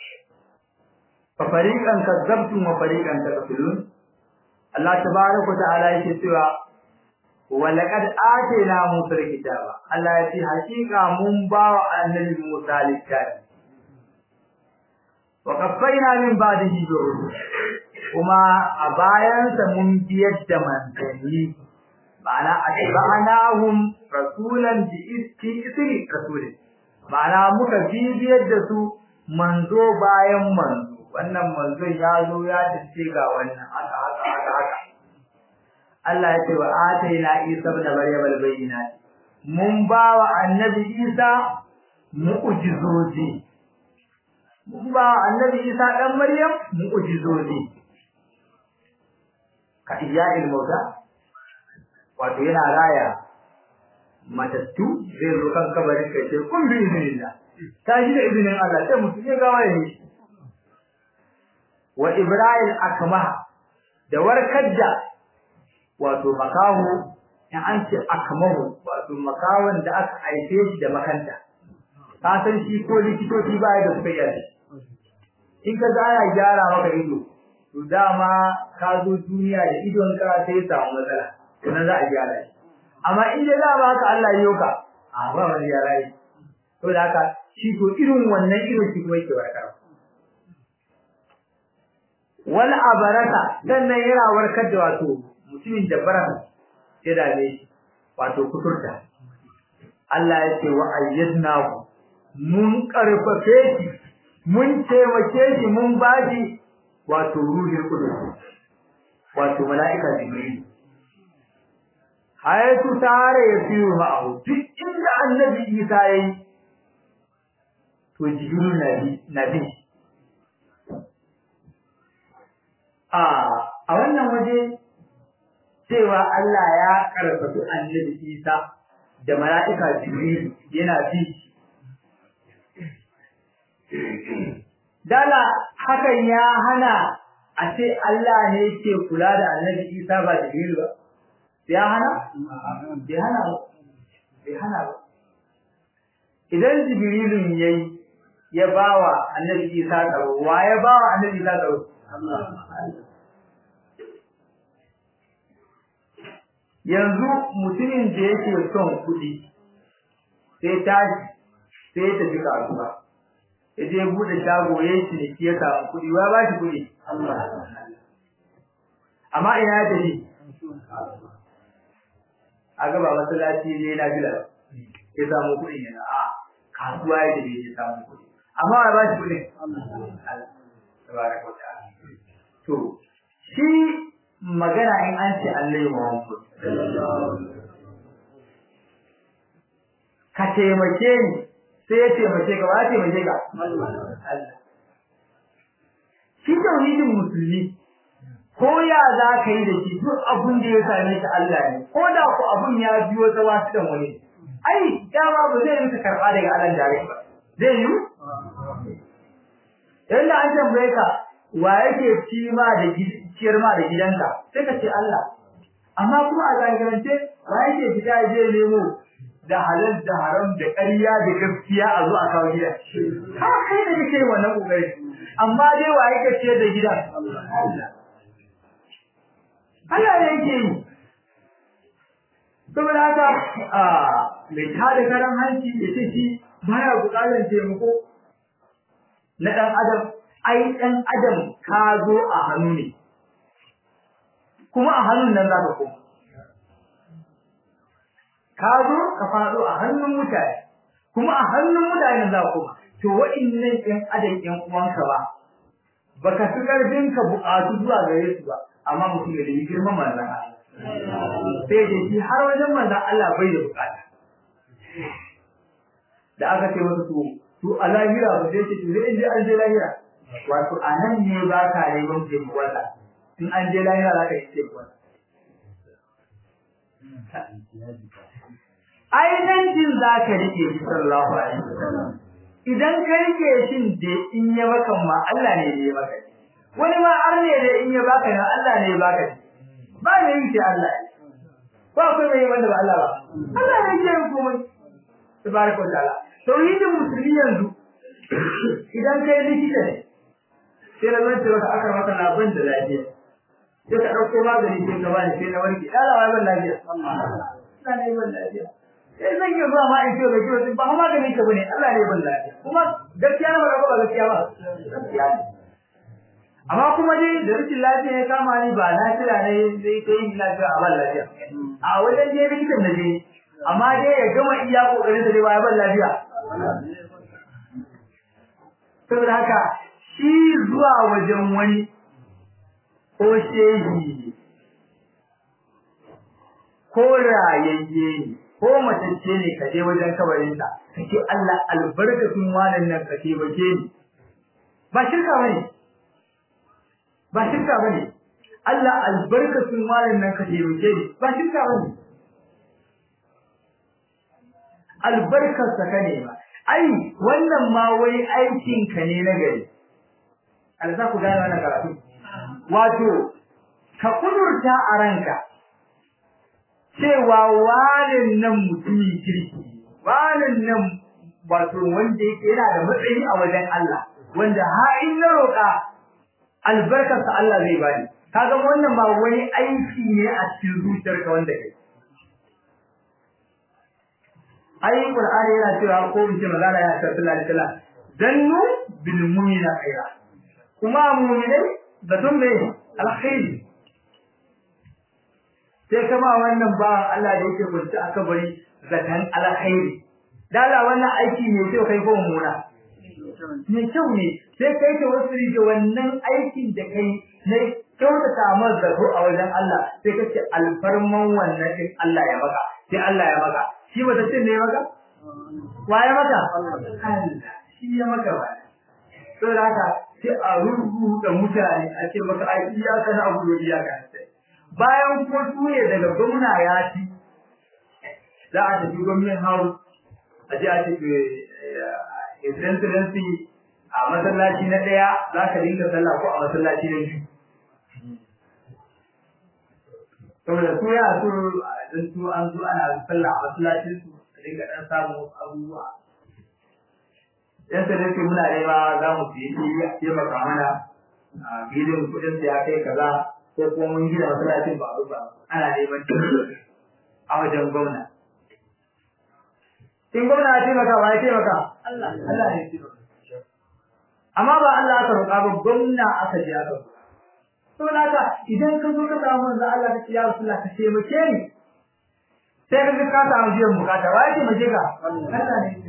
ففريقا كذبتم وفريقا تقتلون الله تبارك وتعالى يقول ولقد آتينا موسى الكتاب الله يتي حقيقة من باو النبي موسى الكتاب وقفينا من بعده برسل kuma a bayansa mun biyar da manzanni ma'ana atba'nahum rasulan bi iski isri rasulin ma'ana muka bibiyar da su manzo bayan manzo wannan manzon ya zo ya dace ga wannan haka haka haka haka Allah ya ce wa ataina Isa ibn Maryam al-bayyinat mun ba wa annabi Isa mu'jizoji mun ba wa annabi Isa dan Maryam mu'jizoji ka iya ilmauta wato yana raya matattu zai zo kan kabarin kai sai kun bi izinillah ta shi da izinin Allah sai mutum ya gawa ya yi wa Ibrahim akma da warkar da wato makahu in an ce akmahu wato makawan da aka haife shi da makanta ka san shi ko likitoci ba ya da suka yi in ka ga ana gyara maka ido to dama ka zo duniya da idonka sai samu matsala to nan za a gyara shi amma in dai za ba ka Allah yi ka a ba wani gyara yi to da haka shi to irin wannan irin shi kuma yake warkar wal abaraka dan nan yana warkar da wato mutumin da baran ya dame shi wato kuturta Allah ya ce wa ayyadnahu mun karfafe shi mun taimake shi mun bashi wato ruhin kudus wato mala'ika jibril hayatu tare ya fiye ma'ahu duk inda annabi isa ya yi to jibril na bi a a wannan waje cewa Allah ya karfafi annabi isa da mala'ika jibril yana bi dala hakan ya hana a ce Allah ne ke kula da annabi Isa ba Jibril ba ya hana bai hana ba bai hana ba idan Jibrilun yayi ya bawa annabi Isa tsaro wa ya bawa annabi Isa tsaro yanzu mutumin da yake son kuɗi sai tashi sai ya tafi kasuwa ya je bude shago ya yi ciniki ya samu kuɗi wa ba shi kuɗi amma ina ya tafi a gaba masallaci ne na bila ya samu kuɗi yana a kasuwa ya tafi ya samu kuɗi amma wa ba shi kuɗi to shi magana in an ce Allah ya Muhammad ka taimake ni sai ya taimake ka ba ya taimake ka Allah shi tauhidin musulmi ko ya za ka yi da shi duk abun da ya same ka Allah ne ko da ku abun ya biyo ta wasu dan wani ai dama ba zai yi ka karba daga Allah dare ba zai yi yanda an tambaye ka wa yake ci ma da ciyar ma da gidanka sai ka ce Allah amma kuma a zahirance wa yake fita je nemo da halal da haram da ƙarya da gaskiya a zo a kawo gida ha kai da kake wannan kokari amma dai wa yake ce da gidan Allah Allah ne yake yi saboda haka a mai tada karan hanci ya ce shi baya buƙatar taimako na ɗan adam ai ɗan adam ka zo a hannu ne kuma a hannun nan za ka koma ka zo ka faɗo a hannun mutane kuma a hannun mutane za ka koma to waɗannan ɗan adam ɗan uwanka ba baka fi ƙarfin ka buƙatu zuwa gare su ba amma mutum ya nemi girman manzon Allah sai da shi har wajen manzon Allah bai da buƙata da aka ce masa to to a lahira ba sai ce to sai in je an je lahira wato a nan ne ba ka neman taimakonsa in an je lahira za ka yi taimakon ainihin za ka rike shi sallallahu alaihi wasallam idan ka rike shin da in ya baka ma Allah ne ya baka wani ma har ne da in ya baka na Allah ne ya baka ba ne yake Allah ba akwai mai wanda ba Allah ba Allah ne yake komai tabaraka wa ta'ala tauhidin musulmi yanzu idan kai likita ne sai na zan cewa aka maka na ban da lafiya sai ka dauko magani sai ka bani sai na warke Allah ya ban lafiya Allah ne ban lafiya sai zan yi zuwa ma in ce ga kiwo ba magani ka bane Allah ne ban lafiya kuma gaskiya na ba ba gaskiya ba gaskiya ne amma kuma dai da rikin lafiya ya kama ni ba lafiya ne zai kai ni lafiya a ban lafiya a wajen je likitan da je amma dai ya gama iya kokarin da dai ba ya ban lafiya saboda haka shi zuwa wajen wani ko shehi ko rayayye ne ko matacce ne ka je wajen kabarinsa ka ce Allah albarkatun wannan nan ka taimake ni ba shirka bane ba shirka bane Allah albarkatun wannan nan ka taimake ni ba shirka bane albarkar sa ka ne ba ai wannan ma wai aikin ka ne na gari Allah ku gane wannan karatu wato ka kudurta a ranka cewa wanin nan mutumin kirki wanin nan wato wanda yake yana da matsayi a wajen Allah wanda ha in na roƙa albarkarsa Allah zai bani kaga wannan ba wani aiki ne a cikin zuciyarka wanda kai ai qur'ani yana cewa ko in ce magana ya ce sallallahu alaihi wasallam dannu bil mu'mina khaira kuma mu'minai da tun me alkhairi sai kama wannan ba Allah da yake kunci aka bari zakan alkhairi dala wannan aiki ne sai kai ko mummuna ne kyau ne sai kai ta wasu da wannan aikin da kai ne kyautata masa zato a wajen Allah sai kace alfarman wannan din Allah ya maka sai Allah ya maka shi wata cin ne maka wa ya maka Allah shi ya maka ba to da haka sai a rubuta mutane a ce maka ai iyaka na abu da iyaka sai bayan ko tuye daga gwamna ya ci za a tafi gwamnan house a ji a tafi excellency a masallaci na ɗaya za ka dinga sallah ko a masallaci na biyu saboda su ya su don su an zo ana sallah a masallacin su a dinga ɗan samun abubuwa yan excellency muna nema za mu fi yi taimaka mana a filin kuɗin da ya kai kaza ko kuma mun gina masallacin ba ba ana neman a wajen gwamna in gwamna ya taimaka ba ya taimaka Allah Allah ya taimaka amma ba Allah aka roƙa ba gwamna aka ji aka roƙa to naka idan ka zo ka samu manzo Allah ka ce ya Rasulullah ka taimake ni sai ka ka samu biyan bukata wa ya taimake ka Allah ne ya taimake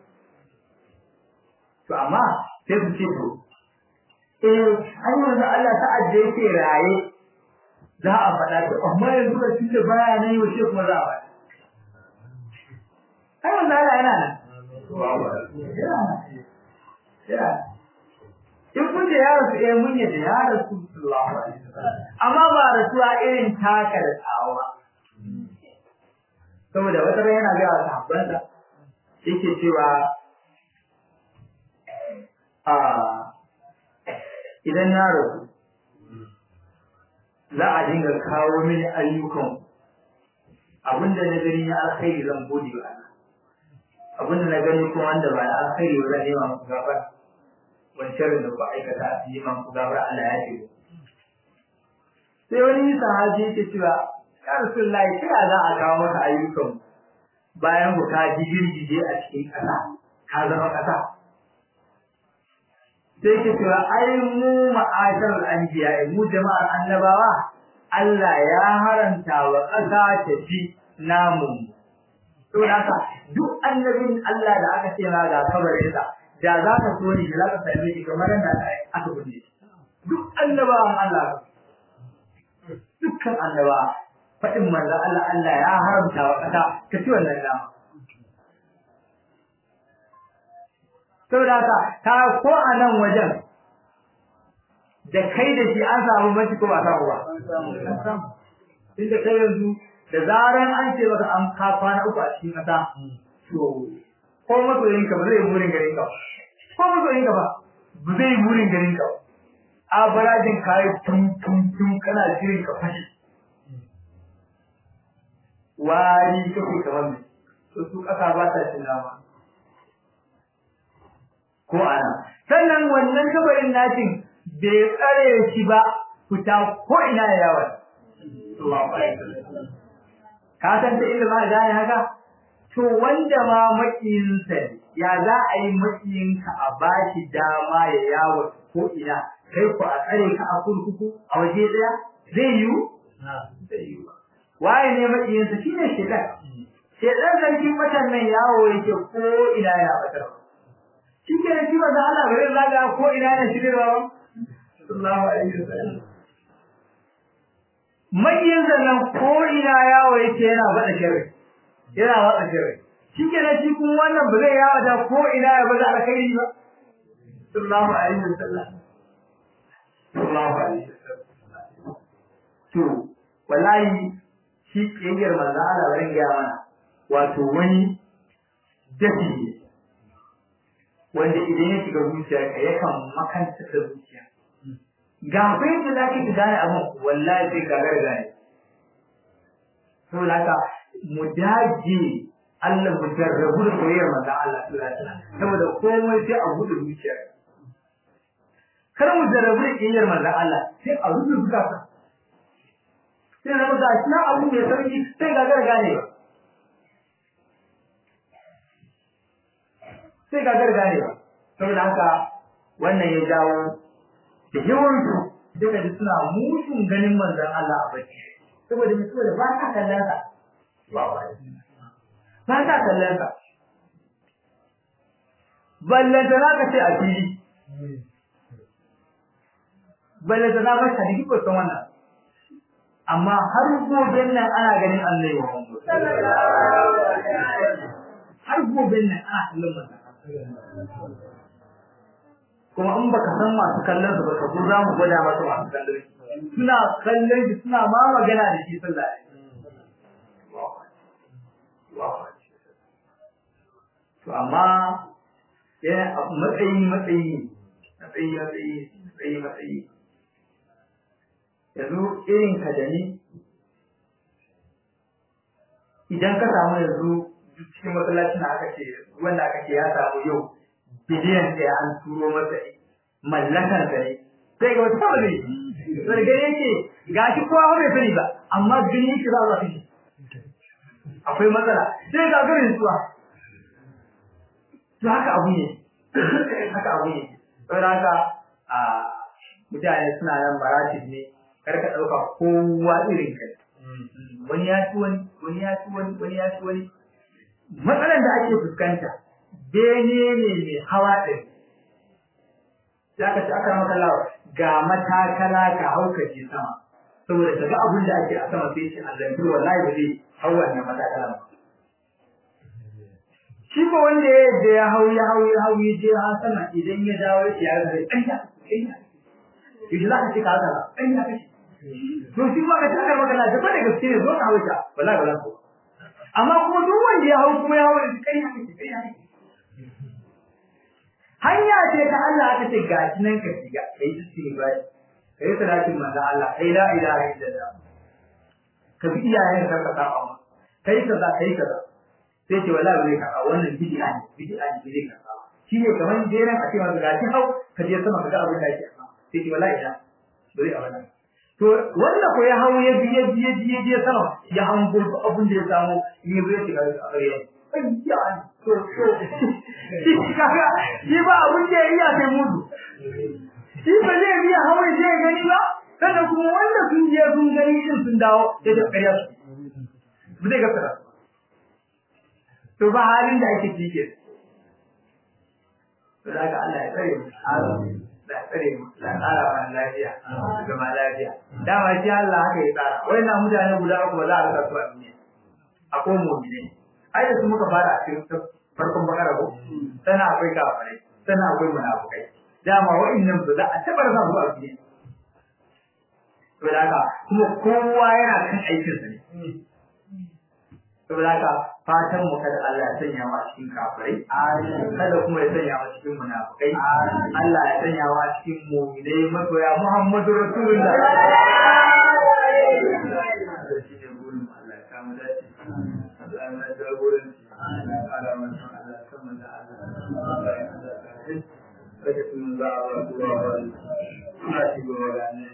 to amma sai ku ce to eh ai manzo Allah ta adda yake raye za a faɗa to amma yanzu da tunda baya nan yau sai kuma za a faɗa ai manzo Allah yana nan yana in kun da ya rasu eh mun yadda ya rasu sallallahu alaihi wasallam amma ba rasuwa irin taka da tsawo ba saboda wata ran yana ga sahabbansa yake cewa a idan na rasu za a dinga kawo mini ayyukan abinda na gani na alkhairi zan gode wa Allah abinda na gani kuma wanda ba na alkhairi ba zan nema muku gafara wancan da ku aikata a yi man ku gafara Allah ya ce sai wani sahabi yake cewa ya rasulullahi ta za a kawo maka ayyukan bayan ku ka girgije a cikin ƙasa ka zama ƙasa sai ke cewa ai mu ma'ashar anbiya mu jama'ar annabawa Allah ya haranta wa ƙasa ta ci namun to haka duk annabin Allah da aka ce ma ga kabarin sa da za ka so ni da za ka same shi kamar da aka bunne duk annabawan Allah dukkan annaba faɗin manzo Allah Allah ya haramta wa ƙasa ta ci wannan nama saboda haka ta ko a nan wajen da kai da shi an samu mace ko ba samu ba inda kai yanzu da zaran an ce maka an ka kwana uku a cikin ƙasa to ko masoyinka ba zai burin garin ka ko masoyinka ba ba zai burin garin ka a barajin kayi tun tun tun kana shirin ka fashi wari kake kamar mai to su ƙasa ba ta cin nama ko ana sannan wannan kabarin natin bai tsare shi ba fita ko ina ya yawa ka san ta inda ma gane haka to wanda ma makiyinsa ya za a yi makiyinka a bashi dama ya yawo ko ina kai ku a tsare ka a kurkuku a waje daya zai yiwu zai yiwu waye ne makiyinsa shine shedan shedan sarkin matan nan yawo yake ko ina ya batar shi ke da shi ba za Allah bare zaga ko ina ne shirwa ba sallallahu alaihi wasallam makiyinsa nan ko ina yawo yake yana bada sharri yana watsa sharri shi ke da shi kuma wannan ba zai yawo da ko ina ya bada alkhairi ba sallallahu alaihi wasallam sallallahu alaihi wasallam to wallahi shi kiyayyar manzo Allah bari ga mana wato wani dafi ne wanda idan ya shiga zuciyarka yakan makanta da zuciya ga bai da zaki ki gane abin wallahi sai ka garga ne saboda haka mu dage Allah mu jarrabu da soyayyar manzo Allah sallallahu alaihi wasallam saboda komai sai a gudu zuciyar kar mu jarrabu da kiyayyar manzo Allah sai a rubuta zukata sai zama ga shi na abu mai sauki sai ga garga ne ba sai ga garga ne ba saboda haka wannan ya jawo da yawansu duka da suna musun ganin manzon Allah a bacci saboda mai saboda ba ta kallon sa ba ta kallon sa ballanta za ka ce a fili ballanta za ka hadisi ko san wannan amma har gobe nan ana ganin Allah ya har gobe nan ana kallon manzon kuma in baka san masu kallon su ba ka zo za mu gwada masa masu kallon suna kallon shi suna ma magana da shi sallah to amma yana matsayi matsayi matsayi matsayi matsayi matsayi yanzu irin ka da ni idan ka samu yanzu cikin masallacin da aka ce wanda aka ce ya samu yau biliyan ɗaya an turo masa mallakan sa ne sai ga wata kawai ne sai gani yake ga shi kowa bai sani ba amma gani yake za a zafi shi akwai matsala sai ga garin suwa to haka abu ne haka abu ne saboda haka a mutane suna nan maratib ne kar ka ɗauka kowa irin kai wani ya ci wani wani ya ci wani wani ya ci wani matsalar da ake fuskanta bene ne mai hawa ɗari za ka ci aka maka lawa ga matakala ka hau ka je sama saboda ka ga abin da ake a sama sai ce Allah ya wallahi ba zai hau wannan matakala ba shi ko wanda ya da ya hau ya hau ya hau ya je ha sama idan ya dawo ya ya ga ɗanya ɗanya idan za ka ci ka haka ɗanya kashi to shi ma ka tsaya magana da ba da gaske ne zo ka hau ta wallahi ba za ku amma kuma duk wanda ya hau kuma ya hau da kai haka kai haka hanya ce ta Allah aka ce ga shi nan ka shiga kai istighfar kai salatin manzo Allah kai la ilaha illallah ka bi iyayen ka ka saba ma kai kaza kai kaza sai ce wallahi bai ka wannan bid'a ne bid'a ne bai ka shi ne kamar jeran a ce maka ga shi hau ka je sama ka ga abin da yake sai ce wallahi ina bai a wannan to wanda ko ya hau ya biye biye biye biye sama ya hango abin da ya samu ne bai shiga a gare ayya to to shi kaga shi ba abin da ya iya sai mudu shi ba zai biya hawa zai gani ba kada kuma wanda sun je sun gani din sun dawo da da ƙarya su ba zai gaskata to ba halin da ake cike to da Allah ya tsare mu da tsare mu da tsara wa lafiya da ma lafiya dama shi Allah haka ya tsara wannan mutane guda uku ba za a rasa su a duniya akwai mu'mini ai da su muka fara a cikin farkon bakara ko sana akwai kafirai sana akwai munafukai dama wa'annan ba za a taɓa rasa su a duniya saboda haka kuma kowa yana kan aikinsa ne saboda haka fatan mu kada Allah ya sanya mu a cikin kafirai kada kuma ya sanya mu a cikin munafikai Allah ya sanya mu a cikin mu'minai masoya Muhammadu Rasulullah shi ne burin Allah ya samu dace Allah ya mana jagoranci Allah ya kara mana Allah ya sama da Allah Allah ya hada ka kada kun za a ba kuwa ba ina shigo wa ne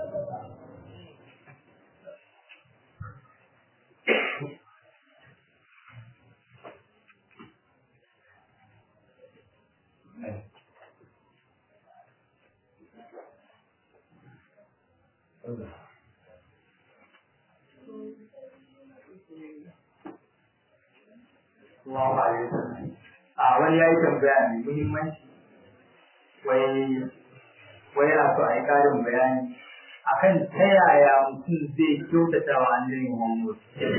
Allahu alaihi wasallam. A wani yayi tambaya mai muhimmanci wai wai yana so a yi ƙarin bayani akan ta yaya mutum zai kyautata wa annabi Muhammad.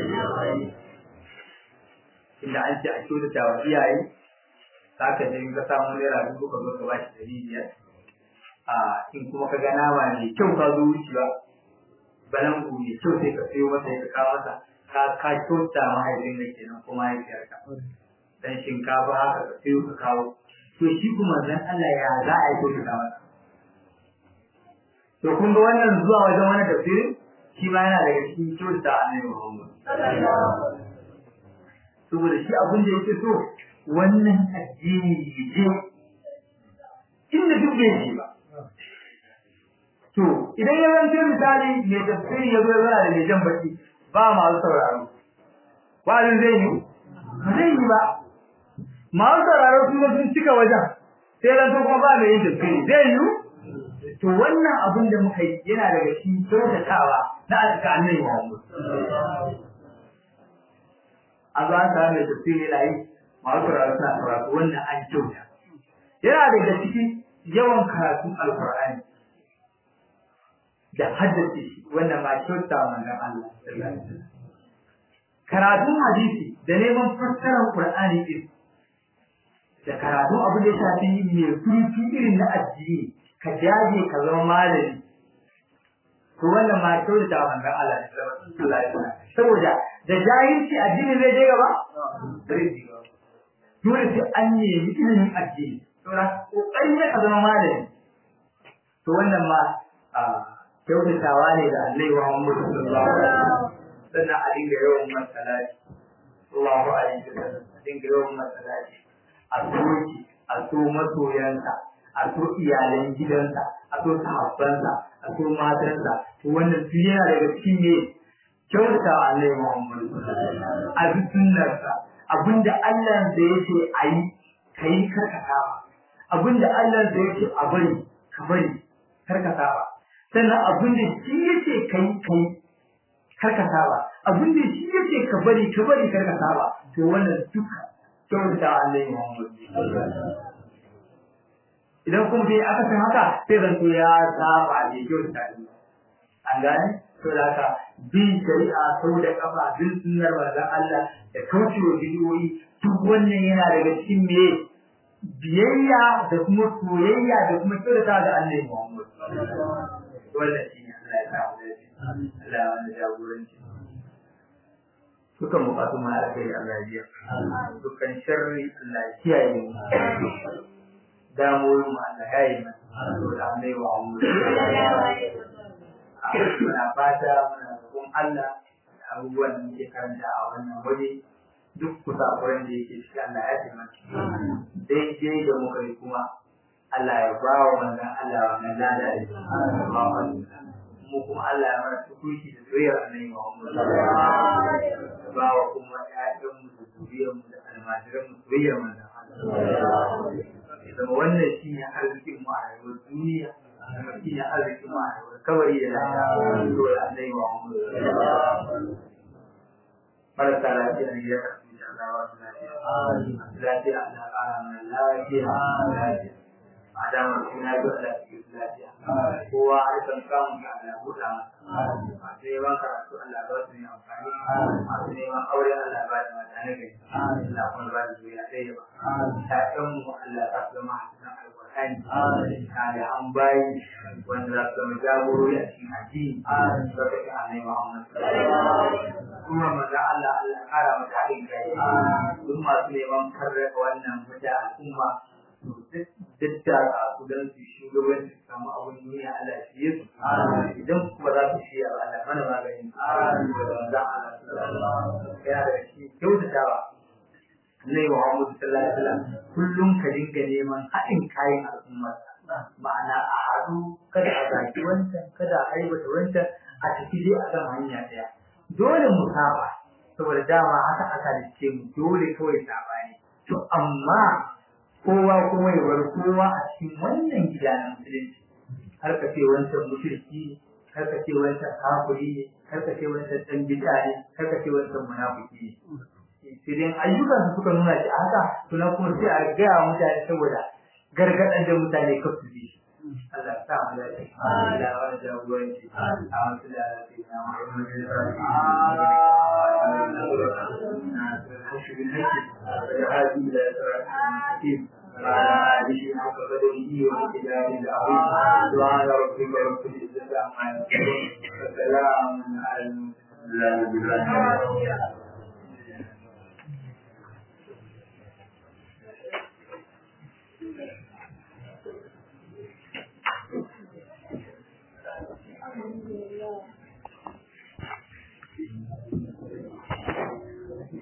Inda an ce a kyautata wa iyaye, za ka je ka samu naira dubu ka zo ka ba shi ɗari biyar. A in kuma ka ga nama mai kyau ka zo wucewa, balangu mai kyau sai ka sayo masa ya ka kawo masa ka ka kyauta mahaifin da kenan ko mahaifiyarka. Dan shinkafa haka ka sayo ka kawo. To shi kuma zan Allah ya za a yi kyautata masa. To kun ga wannan zuwa wajen wani tafsirin shi ma yana daga cikin kyauta annabi Muhammad. Saboda shi abin da yake so wannan addini ya je inda duk bai shi ba. To idan ya zance misali mai tafsiri ya zo ya zana da mai jan baki ba masu sauraro. Wa'azin zai yi? Ba zai yi ba. Masu sauraro kuma sun cika wajen. Sai zan kuma ba mai yin tafsiri zai yi? to wannan abin da muka yi yana daga cikin kyautatawa na alƙalai Muhammad. A zo an samu mai tafsiri yana yi masu karatu suna karatu wannan an kyauta. Yana daga cikin yawan karatun Alƙur'ani da haddace shi wannan ma kyauta manzon Allah. Karatun hadisi da neman fassarar Qur'ani din da karatun abin da ya shafi mai kurfi irin na addini ka jaje ka zama malami to wannan ma kyau da manzon Allah sallallahu alaihi wasallam saboda da jahilci addini zai je gaba dole sai an nemi ilimin addini saboda kokarin ne ka zama malami to wannan ma kyautatawa ne da Allah wa Muhammad sallallahu alaihi wasallam sannan a dinga yawan masallaci Allahu alaihi wasallam a dinga yawan masallaci a soki a so masoyansa a so iyalan gidansa a so sahabbansa a so matansa to wannan su yana daga cikin ne kyauta wa Allah Muhammad a bi sunnarsa abinda Allah da yake a yi ka yi karkata ba abinda Allah da yake a bari ka bari karkata ba sannan abinda shi yake kai kai karkata ba abinda shi yake ka bari ka bari karkata ba to wannan duka kyauta wa Allah Muhammad idan kuma bai aka san haka sai zanto ya saba da kyau da an gane to da haka bin shari'a sau da kafa bin sunnar manzon Allah da kaucewa bidiyoyi duk wannan yana daga cikin me biyayya da kuma soyayya da kuma kyautata ga Allah Muhammad wannan shi ne Allah ya sa mu dace Allah ya wani jagoranci dukan bukatun mu alkhairi Allah ya biya dukkan sharri Allah ya kiyaye mu damuwoyin mu Allah ya yi mana saboda an bai wa mu muna fata muna roƙon Allah da abubuwan da muke karanta a wannan waje duk kusakuren da yake ciki Allah ya taimaka daidai da muka yi kuma Allah ya ba wa manzon Allah wannan lada da mu kuma Allah ya mana tukuki da soyayyar annabi Muhammad ba wa kuma ƴaƴan mu da zuriyar mu da almajiran mu soyayyar manzon Allah zama wannan shi ne arzikin mu a rayuwar duniya kuma shi ne arzikin mu a rayuwar kabari da lafiya to da Allah wa mu marasa lafiya ne ya karbi da Allah wa su lafiya lafiya Allah ƙara mana lafiya lafiya a damar suna yi wa lafiya kowa har kan samun ka Allah buɗa masa masu neman karatu Allah ba su ne amfani masu neman aure Allah ba da mata na gari Allah kuma ba da zuwa ɗaya ba ta'yan mu Allah ta su zama a cikin alƙur'ani da an bayi wanda wanda za su zama jagorori a cikin addini a sarrafa annabi Muhammad kuma maza Allah Allah kara mata haɗin kai duk masu neman karraka wannan mata al'umma duk da su don su shugabanci su samu abin duniya Allah shi ya su idan kuma za su shi Allah mana magani da Allah ya da shi kyautatawa Annabi Muhammad sallallahu alaihi wasallam kullum ka dinga neman haɗin kayan al'ummar ma'ana a haɗu kada a zaki wancan kada a aibata wancan a tafi dai a kan hanya ɗaya dole mu saba saboda dama haka aka dace mu dole kawai saba ne to amma kowa kuma ya bar kowa a cikin wannan gida na musulunci har ka ce wancan mushriki ne har ka ce wancan kafiri ne har ka ce wancan dan bid'a ne har ka ce wancan munafiki ne sai dai ayyukan su suka nuna shi haka to na kuma sai a gaya mutane saboda gargaɗar da mutane ka su bi Allah ta mu da shi Allah ya wani jagoranci a wasu da ake na Muhammadu وعلى آله حق قدره وامتداد العظيم سبحان ربك رب العزة عما يصفون وسلام على المرسلين Thank you.